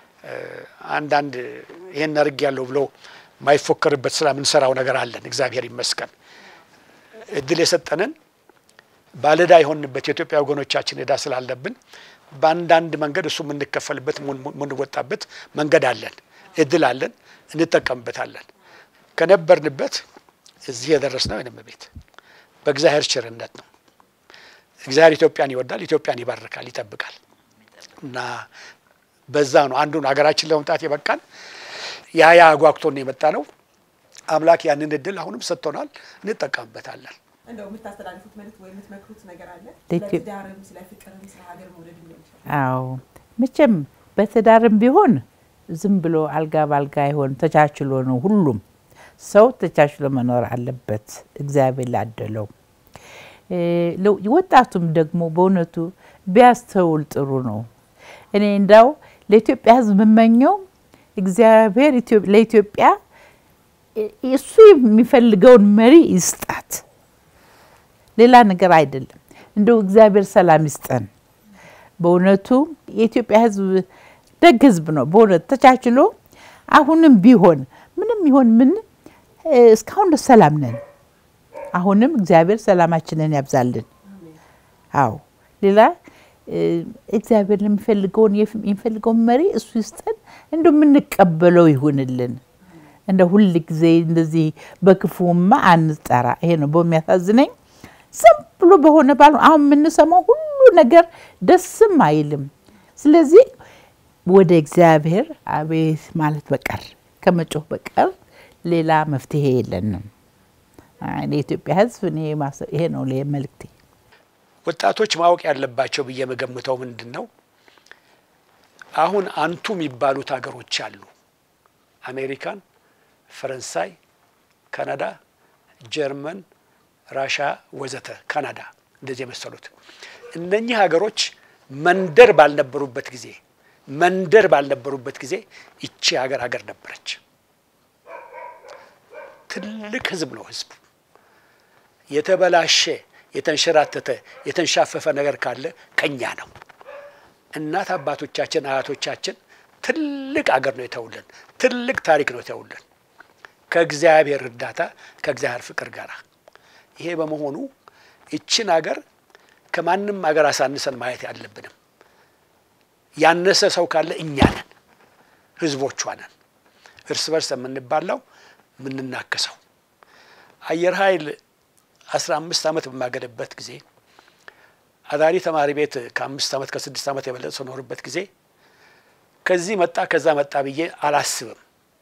አንዳንድ ይሄን አድርግ ያለው ብሎ የማይፎከርበት ስራ የምንሰራው ነገር አለን። እግዚአብሔር ይመስገን እድል የሰጠንን ባለዕዳ የሆንበት የኢትዮጵያ ወገኖቻችን ዕዳ ስላለብን በአንዳንድ መንገድ እሱ የምንከፈልበት የምንወጣበት መንገድ አለን፣ እድል አለን፣ እንጠቀምበታለን። ከነበርንበት እዚህ የደረስነው የነም ቤት በእግዚአብሔር ቸርነት ነው። እግዚአብሔር ኢትዮጵያን ይወዳል፣ ኢትዮጵያን ይባርካል፣ ይጠብቃል እና በዛ ነው አንዱን ሀገራችን ለመምጣት የበቃን ያ ያ አጓግቶን የመጣ ነው። አምላክ ያንን እድል አሁንም ሰጥቶናል፣ እንጠቀምበታለን። እንደው የምታስተላልፉት መልዕክት ወይ የምትመክሩት ነገር አለ? ስለ ለኢትዮ- ትዳርም ስለ ፍቅርም ስለ ሀገር መውደድም ሊሆን ይችላል። አዎ መቼም በትዳርም ቢሆን ዝም ብሎ አልጋ ባልጋ አይሆን፣ ተቻችሎ ነው። ሁሉም ሰው ተቻችሎ መኖር አለበት። እግዚአብሔር ላደለው እ ለ- ወጣቱም ደግሞ በእውነቱ ቢያስተውል ጥሩ ነው። እኔ እንዳው ለኢትዮጵያ ሕዝብ የምመኘው እግዚአብሔር ኢትዮ- ለኢትዮጵያ እ- እሱ የሚፈልገውን መሪ ይስጣት። ሌላ ነገር አይደለም። እንደው እግዚአብሔር ሰላም ይስጠን። በእውነቱ የኢትዮጵያ ህዝብ ደግ ህዝብ ነው። በእውነት ተቻችሎ አሁንም ቢሆን ምንም ይሆን ምን እ፣ እስካሁን ድረስ ሰላም ነን። አሁንም እግዚአብሔር ሰላማችንን ያብዛልን። አዎ ሌላ እ፣ እግዚአብሔር የሚፈልገውን የፍ- የሚፈልገውን መሪ እሱ ይስጠን። እንደ የምንቀበለው ይሁንልን። እንደ ሁል ጊዜ እንደዚህ በክፉማ አንጠራ። ይሄ ነው በሚያሳዝነኝ። ዝም ብሎ በሆነ ባል አሁን የምንሰማው ሁሉ ነገር ደስም አይልም። ስለዚህ ወደ እግዚአብሔር አቤት ማለት በቀር ከመጮህ በቀር ሌላ መፍትሄ የለንም። አይ፣ ለኢትዮጵያ ህዝብ እኔ ማሰ- ይሄ ነው ለ- መልእክቴ። ወጣቶች ማወቅ ያለባቸው ብዬ የምገምተው ምንድን ነው፣ አሁን አንቱ የሚባሉት ሀገሮች አሉ። አሜሪካን፣ ፈረንሳይ፣ ካናዳ፣ ጀርመን፣ ራሻ ወዘተ ካናዳ እንደዚህ የመሰሉት እነኚህ ሀገሮች መንደር ባልነበሩበት ጊዜ መንደር ባልነበሩበት ጊዜ ይቺ ሀገር ሀገር ነበረች። ትልቅ ህዝብ ነው ህዝቡ የተበላሸ የተንሸራተተ የተንሻፈፈ ነገር ካለ ከኛ ነው። እናት አባቶቻችን አያቶቻችን ትልቅ አገር ነው የተውልን፣ ትልቅ ታሪክ ነው የተውልን ከእግዚአብሔር እርዳታ ከእግዚአብሔር ፍቅር ጋር። ይሄ በመሆኑ ይችን አገር ከማንም አገር አሳንሰን ማየት ያለብንም። ያነሰ ሰው ካለ እኛ ነን፣ ህዝቦቿ ነን። እርስ በርስ የምንባላው የምንናከሰው አየር ኃይል አስራ አምስት ዓመት በማገለበት ጊዜ አዳሪ ተማሪ ቤት ከአምስት ዓመት ከስድስት ዓመት የበለጠ ስኖርበት ጊዜ ከዚህ መጣ ከዛ መጣ ብዬ አላስብም።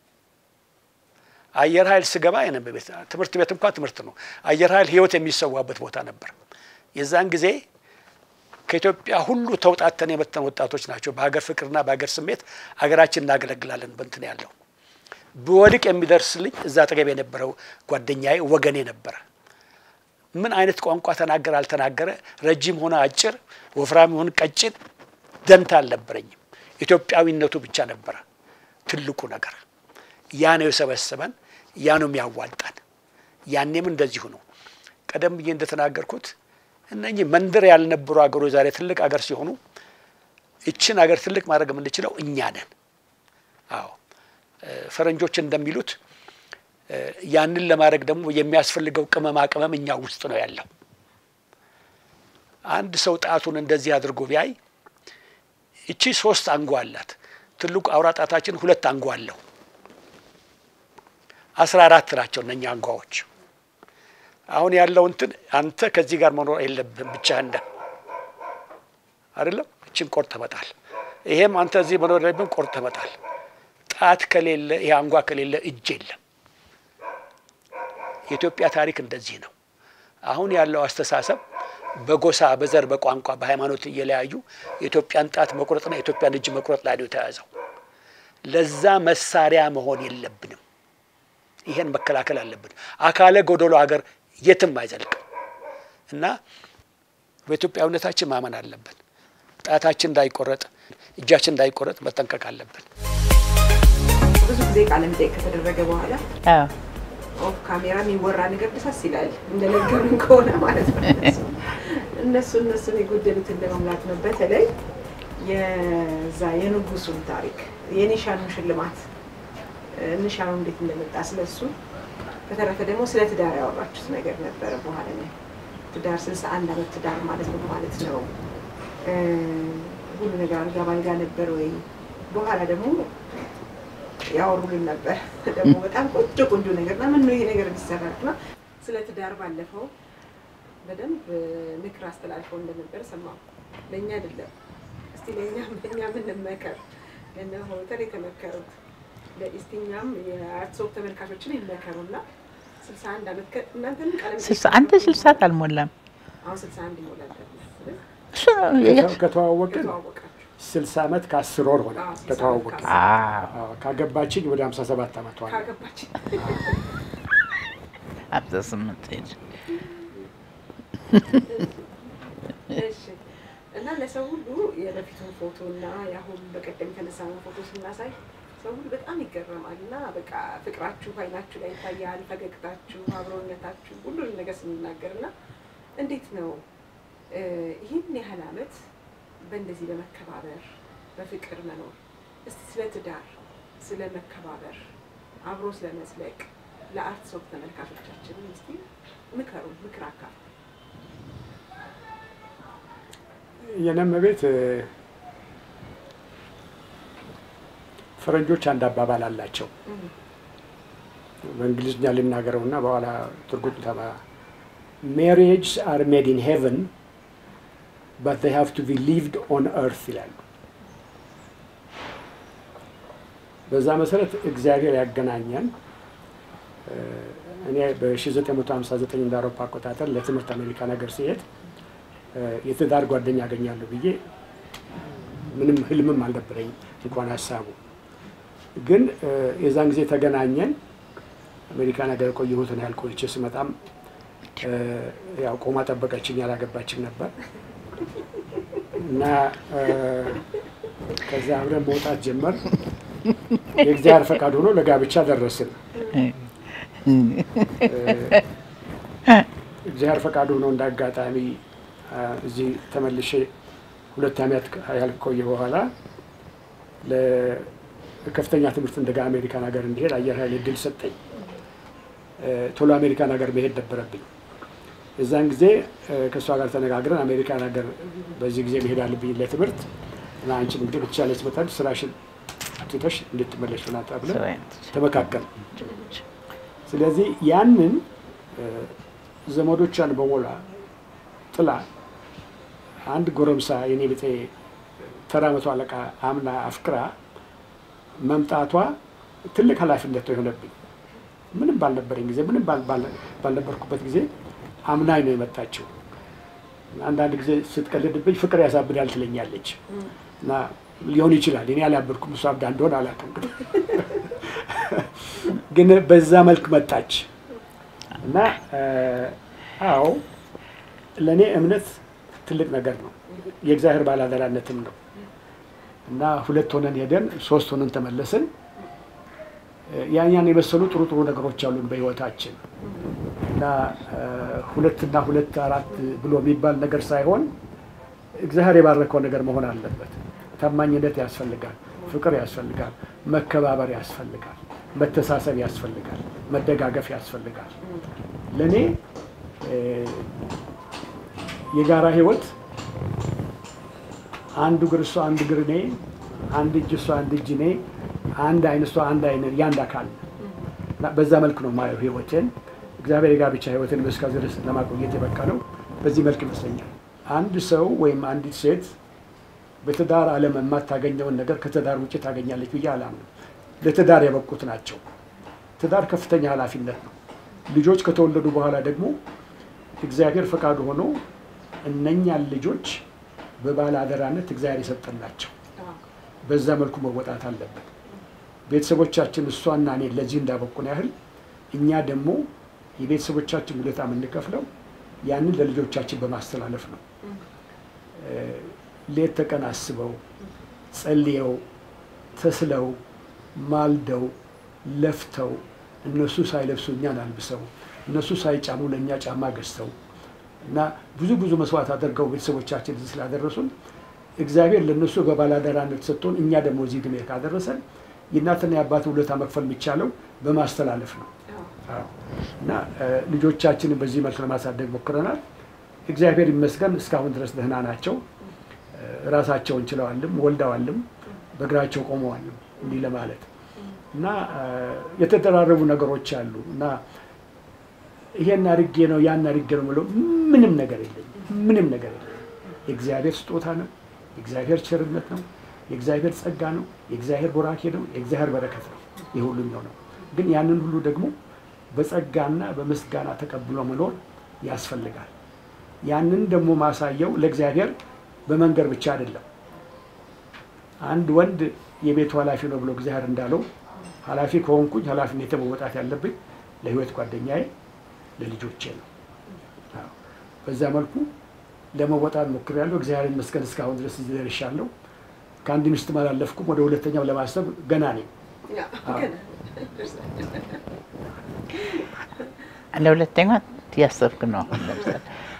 አየር ኃይል ስገባ የነበ ቤት ትምህርት ቤት እንኳ ትምህርት ነው። አየር ኃይል ህይወት የሚሰዋበት ቦታ ነበር። የዛን ጊዜ ከኢትዮጵያ ሁሉ ተውጣተን የመተን ወጣቶች ናቸው። በሀገር ፍቅርና በሀገር ስሜት ሀገራችን እናገለግላለን። በንትን ያለው ብወድቅ የሚደርስልኝ እዛ አጠገብ የነበረው ጓደኛዬ ወገኔ ነበረ። ምን አይነት ቋንቋ ተናገረ አልተናገረ፣ ረጅም ሆነ አጭር፣ ወፍራም ሆነ ቀጭን ደንታ አልነበረኝም። ኢትዮጵያዊነቱ ብቻ ነበረ ትልቁ ነገር። ያ ነው የሰበሰበን፣ ያ ነው የሚያዋጣን። ያኔም እንደዚሁ ነው። ቀደም ብዬ እንደተናገርኩት እነኚህ መንደር ያልነበሩ ሀገሮች ዛሬ ትልቅ ሀገር ሲሆኑ ይችን ሀገር ትልቅ ማድረግ የምንችለው እኛ ነን። አዎ ፈረንጆች እንደሚሉት ያንን ለማድረግ ደግሞ የሚያስፈልገው ቅመማ ቅመም እኛ ውስጥ ነው ያለው። አንድ ሰው ጣቱን እንደዚህ አድርጎ ቢያይ እቺ ሶስት አንጓ አላት። ትልቁ አውራ ጣታችን ሁለት አንጓ አለው። አስራ አራት ናቸው እነኛ አንጓዎች። አሁን ያለው እንትን አንተ ከዚህ ጋር መኖር የለብህም ብቻህን ነህ አይደለም። እችን ቆርጥ መጣል። ይሄም አንተ እዚህ መኖር የለብህም ቆርጥ መጣል። ጣት ከሌለ ይሄ አንጓ ከሌለ እጅ የለም። የኢትዮጵያ ታሪክ እንደዚህ ነው። አሁን ያለው አስተሳሰብ በጎሳ በዘር፣ በቋንቋ፣ በሃይማኖት እየለያዩ የኢትዮጵያን ጣት መቁረጥና የኢትዮጵያን እጅ መቁረጥ ላይ ነው የተያዘው። ለዛ መሳሪያ መሆን የለብንም። ይሄን መከላከል አለብን። አካለ ጎደሎ ሀገር የትም አይዘልቅም እና በኢትዮጵያዊነታችን ማመን አለብን። ጣታችን እንዳይቆረጥ፣ እጃችን እንዳይቆረጥ መጠንቀቅ አለብን። ብዙ ጊዜ ቃለ መጠይቅ ከተደረገ በኋላ አዎ ኦፍ ካሜራ የሚወራ ነገር ደሳስ ይላል። እንደነገሩን ከሆነ ማለት ነው። እነሱ እነሱን የጎደሉትን ለመሙላት ነው። በተለይ የዛ የንጉሱን ታሪክ የኒሻኑን ሽልማት ንሻኑ እንዴት እንደመጣ ስለሱ፣ በተረፈ ደግሞ ስለ ትዳር ያወራችሁት ነገር ነበረ። በኋላ ላይ ትዳር ስልሳ አንድ አመት ትዳር ማለት ነው ማለት ነው። ሁሉ ነገር አልጋ ባልጋ ነበር ወይ? በኋላ ደግሞ ያወሩልን ነበር ደግሞ በጣም ቆንጆ ቆንጆ ነገር እና ምን ነው ይሄ ነገር እንዲሰራል እና ስለ ትዳር ባለፈው በደንብ ምክር አስተላልፈው እንደነበር ሰማሁ። ለእኛ አይደለም እስቲ ለእኛ ለእኛ ምንመከር እነ ሆተር የተመከሩት ለኢስቲኛም የአርትሶክ ተመልካቾችን ይመከሩና ስልሳ አንድ አመት እናንተንም ቃለ ስልሳ አንተ ስልሳት አልሞላም። አሁን ስልሳ አንድ ይሞላል እሱ ነው ከተዋወቅን ከተዋወቃችሁ ስልሳ ዓመት ከአስር ወር ሆነ አዎ፣ ስልሳ ከተዋወቅን። ዓመት አዎ አዎ፣ ካገባችኝ ወደ ሀምሳ ሰባት ዓመቷ ነው። ካገባችን ሀምሳ ስምንት ሄድ እሺ እና ለሰው ሁሉ የበፊቱን ፎቶ እና የአሁን በቀደም የተነሳነው ፎቶ ስናሳይ ሰው ሁሉ በጣም ይገረማል። እና በቃ ፍቅራችሁ አይናችሁ ላይ ይታያል፣ ፈገግታችሁ፣ አብሮነታችሁ ሁሉንም ነገር ስንናገር እና እንዴት ነው እ ይህን ያህል አመት በእንደዚህ በመከባበር በፍቅር መኖር። እስቲ ስለ ትዳር፣ ስለ መከባበር፣ አብሮ ስለ መዝለቅ ለአርት ሶክ ተመልካቾቻችንን እስቲ ምከሩ፣ ምክር አካል የነም ቤት ፈረንጆች አንድ አባባል አላቸው። በእንግሊዝኛ ልናገረው እና በኋላ ትርጉም ተማ ሜሪጅስ አር ሜድ ኢን ሄቨን በት they have to be lived on earth ይላሉ። በዛ መሰረት እግዚአብሔር ያገናኘን እ እኔ በ1959 እንደ አውሮፓ አቆጣጠር ለትምህርት አሜሪካ ነገር ሲሄድ እ የትዳር ጓደኛ ያገኛለሁ ብዬ ምንም ህልምም አልነበረኝ እንኳን ሀሳቡ ግን እ የዛን ጊዜ ተገናኘን። አሜሪካ ነገር ቆየሁትን ያህል ቆይቼ ስመጣም እ ያው ቆማ ጠበቀችኝ፣ ያላገባችም ነበር እና እ ከዛ አብረን መውጣት ጀመር። የእግዚአብሔር ፈቃድ ሆኖ ለጋብቻ ደረስን። እግዚአብሔር ፈቃድ ሆኖ እንደ አጋጣሚ አ፣ እዚህ ተመልሼ ሁለት ዓመት ያህል ከቆየ በኋላ ለከፍተኛ ትምህርት እንደጋ አሜሪካን ሀገር እንዲሄድ አየር ኃይል እድል ሰጠኝ። እ፣ ቶሎ አሜሪካን ሀገር መሄድ ነበረብኝ። የዛን ጊዜ እ፣ ከእሷ ጋር ተነጋግረን አሜሪካን ሀገር በዚህ ጊዜ መሄድ አለብኝ ለትምህርት እና አንቺም እንግዲህ በተቻለሽ መጠን ስራሽን ትተሽ እንድትመለሽ ሆና ተብለን ተመካከል። ስለዚህ ያንን እ፣ ዘመዶቿን በሞላ ጥላ አንድ ጎረምሳ የኔ ብጤ ተራ መቶ አለቃ አምና አፍቅራ መምጣቷ ትልቅ ኃላፊነት ነው የሆነብኝ። ምንም ባልነበረኝ ጊዜ ምንም ባል- ባል- ባልነበርኩበት ጊዜ አምናኝ ነው የመጣችው። አንዳንድ ጊዜ ስትቀልድብኝ ፍቅር ያሳብዳል ትለኛለች እና ሊሆን ይችላል እኔ አላበድኩም፣ እሷ አብዳ እንደሆነ አላውቅም። ግን በዛ መልክ መጣች እና እ፣ አዎ ለእኔ እምነት ትልቅ ነገር ነው። የእግዚአብሔር ባላደራነትም ነው እና ሁለት ሆነን ሄደን ሶስት ሆነን ተመለስን። ያኛን የመሰሉ ጥሩ ጥሩ ነገሮች አሉን በህይወታችን እና ሁለትና ሁለት አራት ብሎ የሚባል ነገር ሳይሆን እግዚአብሔር የባረከው ነገር መሆን አለበት። ታማኝነት ያስፈልጋል፣ ፍቅር ያስፈልጋል፣ መከባበር ያስፈልጋል፣ መተሳሰብ ያስፈልጋል፣ መደጋገፍ ያስፈልጋል። ለእኔ የጋራ ህይወት አንዱ እግር እሷ አንድ እግር እኔ፣ አንድ እጅ እሷ አንድ እጅ እኔ፣ አንድ አይን እሷ አንድ አይን ያንድ አካል እና በዛ መልክ ነው ማየው ህይወቴን። እግዚአብሔር የጋብቻ ህይወትን እስከዚህ ድረስ ለማቆየት የበቃ ነው። በዚህ መልክ ይመስለኛል አንድ ሰው ወይም አንዲት ሴት በትዳር ዓለም የማታገኘውን ነገር ከትዳር ውጭ ታገኛለች ብዬ አላምንም። ለትዳር የበቁት ናቸው። ትዳር ከፍተኛ ኃላፊነት ነው። ልጆች ከተወለዱ በኋላ ደግሞ እግዚአብሔር ፈቃዱ ሆኖ እነኛን ልጆች በባለ አደራነት እግዚአብሔር የሰጠናቸው በዛ መልኩ መወጣት አለበት። ቤተሰቦቻችን እሷና እኔ ለዚህ እንዳበቁን ያህል እኛ ደግሞ የቤተሰቦቻችን ውለታ የምንከፍለው ያንን ለልጆቻችን በማስተላለፍ ነው። ሌት ተቀን አስበው ጸልየው ተስለው ማልደው ለፍተው እነሱ ሳይለብሱ እኛን አልብሰው እነሱ ሳይጫሙ ለእኛ ጫማ ገዝተው እና ብዙ ብዙ መስዋዕት አድርገው ቤተሰቦቻችን እዚህ ስላደረሱን እግዚአብሔር ለእነሱ በባላደራነት ሰጥቶን እኛ ደግሞ እዚህ ዕድሜ ካደረሰን የእናትና የአባት ውለታ መክፈል የሚቻለው በማስተላለፍ ነው እና ልጆቻችንን በዚህ መልክ ለማሳደግ ሞክረናል። እግዚአብሔር ይመስገን እስካሁን ድረስ ደህና ናቸው። ራሳቸውን ችለዋልም ወልደዋልም በእግራቸው ቆመዋልም እንዲህ ለማለት እና የተደራረቡ ነገሮች አሉ እና ይሄን አድርጌ ነው ያን አድርጌ ነው የምለው ምንም ነገር የለኝም። ምንም ነገር የለኝም። የእግዚአብሔር ስጦታ ነው። የእግዚአብሔር ቸርነት ነው። የእግዚአብሔር ጸጋ ነው። የእግዚአብሔር ቦራኬ ነው። የእግዚአብሔር በረከት ነው። ይህ ሁሉ ነው። ግን ያንን ሁሉ ደግሞ በጸጋና በምስጋና ተቀብሎ መኖር ያስፈልጋል። ያንን ደግሞ ማሳየው ለእግዚአብሔር በመንገር ብቻ አይደለም። አንድ ወንድ የቤቱ ኃላፊ ነው ብሎ እግዚአብሔር እንዳለው ኃላፊ ከሆንኩኝ ኃላፊነት መወጣት ያለብኝ ለሕይወት ጓደኛዬ ለልጆቼ ነው። በዛ መልኩ ለመወጣት ሞክሬያለሁ። እግዚአብሔር ይመስገን እስካሁን ድረስ እዚህ ደርሻለሁ። ከአንድ ሚስትም አላለፍኩም። ወደ ሁለተኛው ለማሰብ ገና ነኝ። ለሁለተኛ እያሰብክ ነው። ለምሳሌ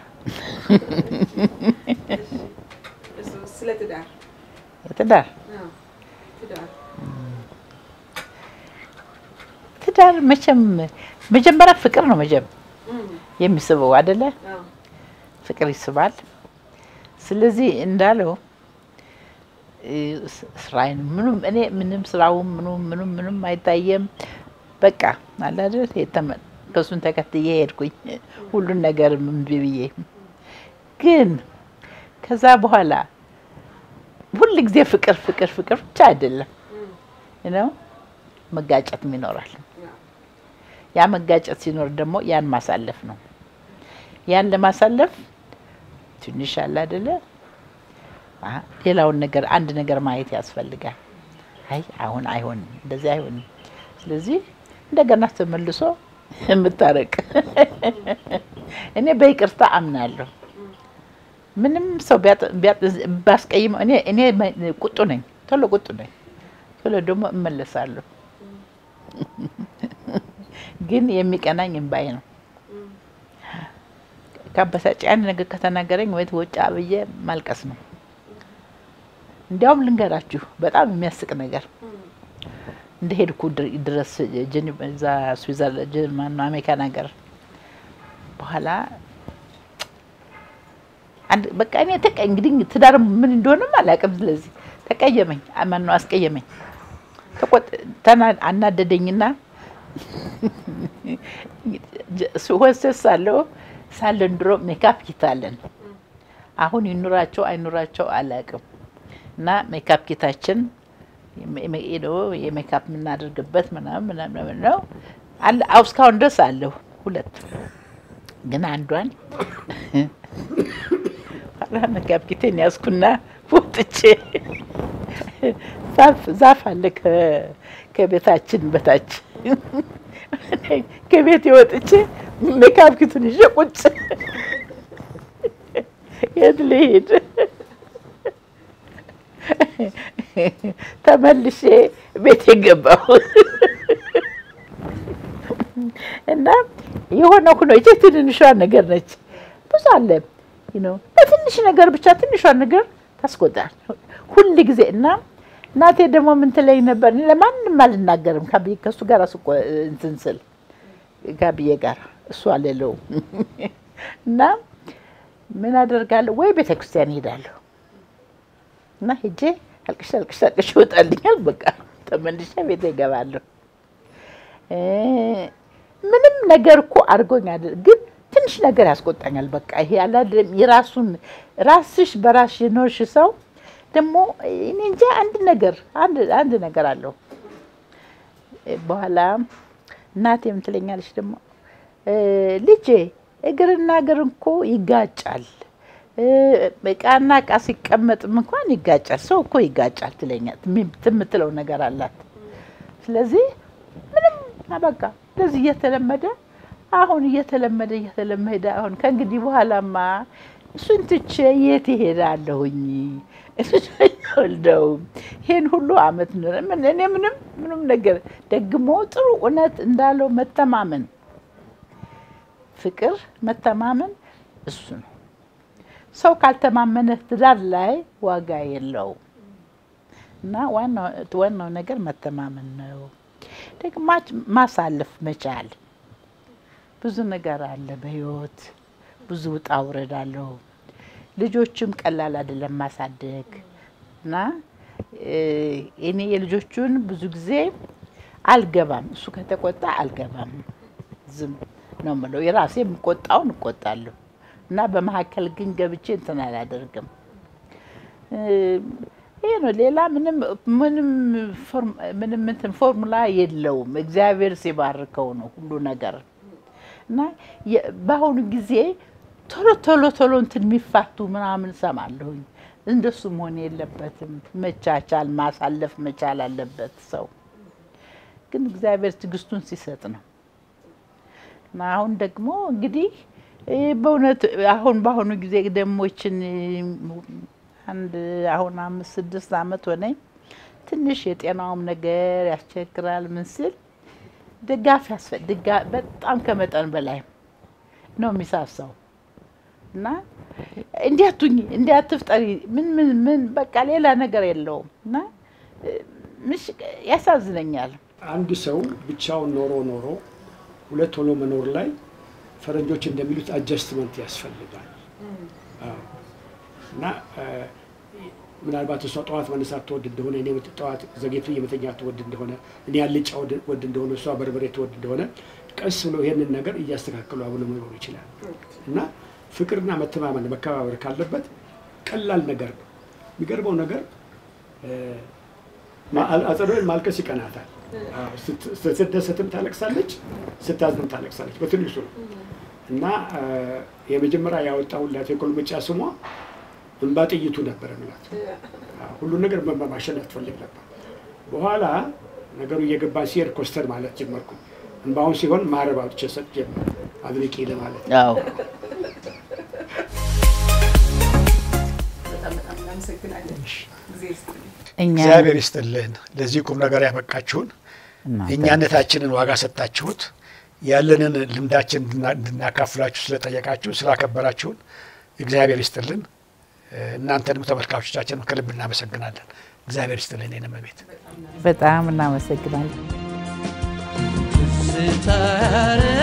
ስለ ትዳር የትዳር ትዳር ትዳር መቼም መጀመሪያ ፍቅር ነው መቼም የሚስበው አይደለ? ፍቅር ይስባል። ስለዚህ እንዳለው ስራዬን ምኑም እኔ ምንም ስራውም ምኑም ምኑም ምኑም አይታየም። በቃ አለ አይደል የተመ- ከእሱን ተከትዬ ሄድኩኝ ሁሉን ነገር እምቢ ብዬ። ግን ከዛ በኋላ ሁል ጊዜ ፍቅር ፍቅር ፍቅር ብቻ አይደለም ነው መጋጨትም ይኖራል። ያ መጋጨት ሲኖር ደግሞ ያን ማሳለፍ ነው። ያን ለማሳለፍ ትንሽ አለ አይደለ አ ሌላውን ነገር አንድ ነገር ማየት ያስፈልጋል። አይ አሁን አይሆንም፣ እንደዚህ አይሆንም። ስለዚህ እንደገና ተመልሶ የምታረቅ እኔ በይቅርታ አምናለሁ። ምንም ሰው ቢያጥ- ቢያጥ- ባስቀይመው እኔ እኔ ቁጡ ነኝ፣ ቶሎ ቁጡ ነኝ፣ ቶሎ ደግሞ እመለሳለሁ። ግን የሚቀናኝ እምባዬ ነው። ካበሳጭ አንድ ነገር ከተናገረኝ ወይ ወጫ ብዬ ማልቀስ ነው። እንዲያውም ልንገራችሁ በጣም የሚያስቅ ነገር እንደ ሄድኩ ድር- ድረስ ጀኒ- እዛ ስዊዘርላንድ ማነው አሜሪካን ሀገር በኋላ አንድ በቃ እኔ ተቀ እንግዲህ ትዳር ምን እንደሆነም አላውቅም። ስለዚህ ተቀየመኝ፣ ማነው አስቀየመኝ፣ ተቆጥ- ተና- አናደደኝና ወሰስ ሳለው ሳለን ድሮ ሜካፕ ኪታለን አሁን ይኑራቸው አይኑራቸው አላውቅም። እና ሜካፕ ኪታችን ሄዶ የሜካፕ የምናደርግበት ምናምን ምናምን ነው አለ አዎ፣ እስካሁን ድረስ አለሁ ሁለት ግን አንዷን ኋላ ሜካፕ ኪቴን ያዝኩና ወጥቼ ዛፍ ዛፍ አለ ከ- ከቤታችን በታች ከቤት ወጥቼ ሜካፕ ኪቱን ይዤ ቁጭ የት ልሂድ? ተመልሼ ቤት የገባሁ እና የሆነ ሁኖ ይቺ ትንሿ ነገር ነች። ብዙ አለ ነው በትንሽ ነገር ብቻ ትንሿን ነገር ታስቆጣል ሁል ጊዜ እና እናቴ ደግሞ ምን ትለኝ ነበር? እኔ ለማንም አልናገርም ካብዬ ከእሱ ጋር ስቆ እንትን ስል ካብዬ ጋር እሱ አልለውም እና ምን አደርጋለሁ ወይ ቤተ ክርስቲያን እሄዳለሁ እና ሄጄ አልቅሽ አልቅሽ አልቅሽ ይወጣልኛል። በቃ ተመልሼ ቤት እገባለሁ። ምንም ነገር እኮ አድርጎኝ አይደል፣ ግን ትንሽ ነገር ያስቆጣኛል። በቃ ይሄ አላደለም የራሱን ራስሽ በራስሽ የኖርሽ ሰው ደግሞ እኔ እንጃ አንድ ነገር አንድ አንድ ነገር አለው። በኋላ እናቴ ምን ትለኛለች ደግሞ ልጄ እግርና እግር እኮ ይጋጫል፣ እቃና እቃ ሲቀመጥም እንኳን ይጋጫል፣ ሰው እኮ ይጋጫል ትለኛል የምትለው ነገር አላት። ስለዚህ ምንም በቃ እንደዚህ እየተለመደ አሁን እየተለመደ እየተለመደ አሁን ከእንግዲህ በኋላማ እሱን ትቼ የት ይሄዳለሁኝ? ወልደው ይሄን ሁሉ አመት እኔ ምንም ምንም ነገር ደግሞ ጥሩ እውነት እንዳለው መተማመን፣ ፍቅር፣ መተማመን እሱ ነው። ሰው ካልተማመነ ትዳር ላይ ዋጋ የለውም እና ዋናው ነገር መተማመን ነው። ደግሞ ማሳለፍ መቻል ብዙ ነገር አለ በህይወት ብዙ ውጣ ውረድ አለው። ልጆችም ቀላል አይደለም ማሳደግ እና እኔ የልጆቹን ብዙ ጊዜ አልገባም። እሱ ከተቆጣ አልገባም፣ ዝም ነው የምለው። የራሴ የምቆጣውን እቆጣለሁ እና በመካከል ግን ገብቼ እንትን አላደርግም። ይሄ ነው። ሌላ ምንም ምንም ምንም እንትን ፎርሙላ የለውም። እግዚአብሔር ሲባርከው ነው ሁሉ ነገር እና በአሁኑ ጊዜ ቶሎ ቶሎ ቶሎ እንትን የሚፋቱ ምናምን ሰማለሁኝ። እንደሱ መሆን የለበትም። መቻቻል ማሳለፍ መቻል አለበት ሰው። ግን እግዚአብሔር ትዕግስቱን ሲሰጥ ነው እና አሁን ደግሞ እንግዲህ በእውነት አሁን በአሁኑ ጊዜ ደግሞ ይችን አንድ አሁን አምስት ስድስት ዓመት ሆነኝ። ትንሽ የጤናውም ነገር ያስቸግራል። ምን ስል ድጋፍ ያስፈልጋ በጣም ከመጠን በላይ ነው የሚሳሳው እና እንዲያቱኝ እንዲያትፍጠሪ ምን ምን ምን በቃ ሌላ ነገር የለውም እና ምሽ ያሳዝነኛል። አንድ ሰው ብቻውን ኖሮ ኖሮ ሁለት ሆኖ መኖር ላይ ፈረንጆች እንደሚሉት አጀስትመንት ያስፈልጋል። አዎ። እና ምናልባት እሷ ጠዋት መነሳት ትወድ እንደሆነ እኔ ጠዋት ዘጌቱ የመተኛት ትወድ እንደሆነ እኔ አልጫ ወድ እንደሆነ እሷ በርበሬ ትወድ እንደሆነ ቀስ ብሎ ይሄንን ነገር እያስተካከሉ አብሎ መኖር ይችላል እና ፍቅርና መተማመን መከባበር ካለበት ቀላል ነገር ነው። የሚገርመው ነገር አጸደወይን ማልቀስ ይቀናታል። ስትደሰትም ታለቅሳለች፣ ስታዝንም ታለቅሳለች። በትንሹ ነው እና የመጀመሪያ ያወጣሁላት የኮልምጫ ስሟ እንባ ጥይቱ ነበር የሚላት። ሁሉን ነገር በእንባ ማሸነፍ ትፈልግ ነበር። በኋላ ነገሩ እየገባ ሲሄድ ኮስተር ማለት ጀመርኩኝ። እንባውን ሲሆን ማረብ አውጥቼ ሰጥ ጀመር አድርቂ ለማለት አዎ በጣም በጣም እናመሰግናለን። ጊዜ ይስጥልኝ። እኛ እግዚአብሔር ይስጥልን ለዚህ ቁም ነገር ያበቃችሁን እናንተ እኛነታችንን ዋጋ ሰጣችሁት ያለንን ልምዳችን እንድና- እንድናካፍላችሁ ስለጠየቃችሁ ስላከበራችሁን እግዚአብሔር ይስጥልን። እናንተንም ተመልካቾቻችንም ከልብ እናመሰግናለን። እግዚአብሔር ይስጥልን። የኔ እመቤት በጣም እናመሰግናለን። ስታረ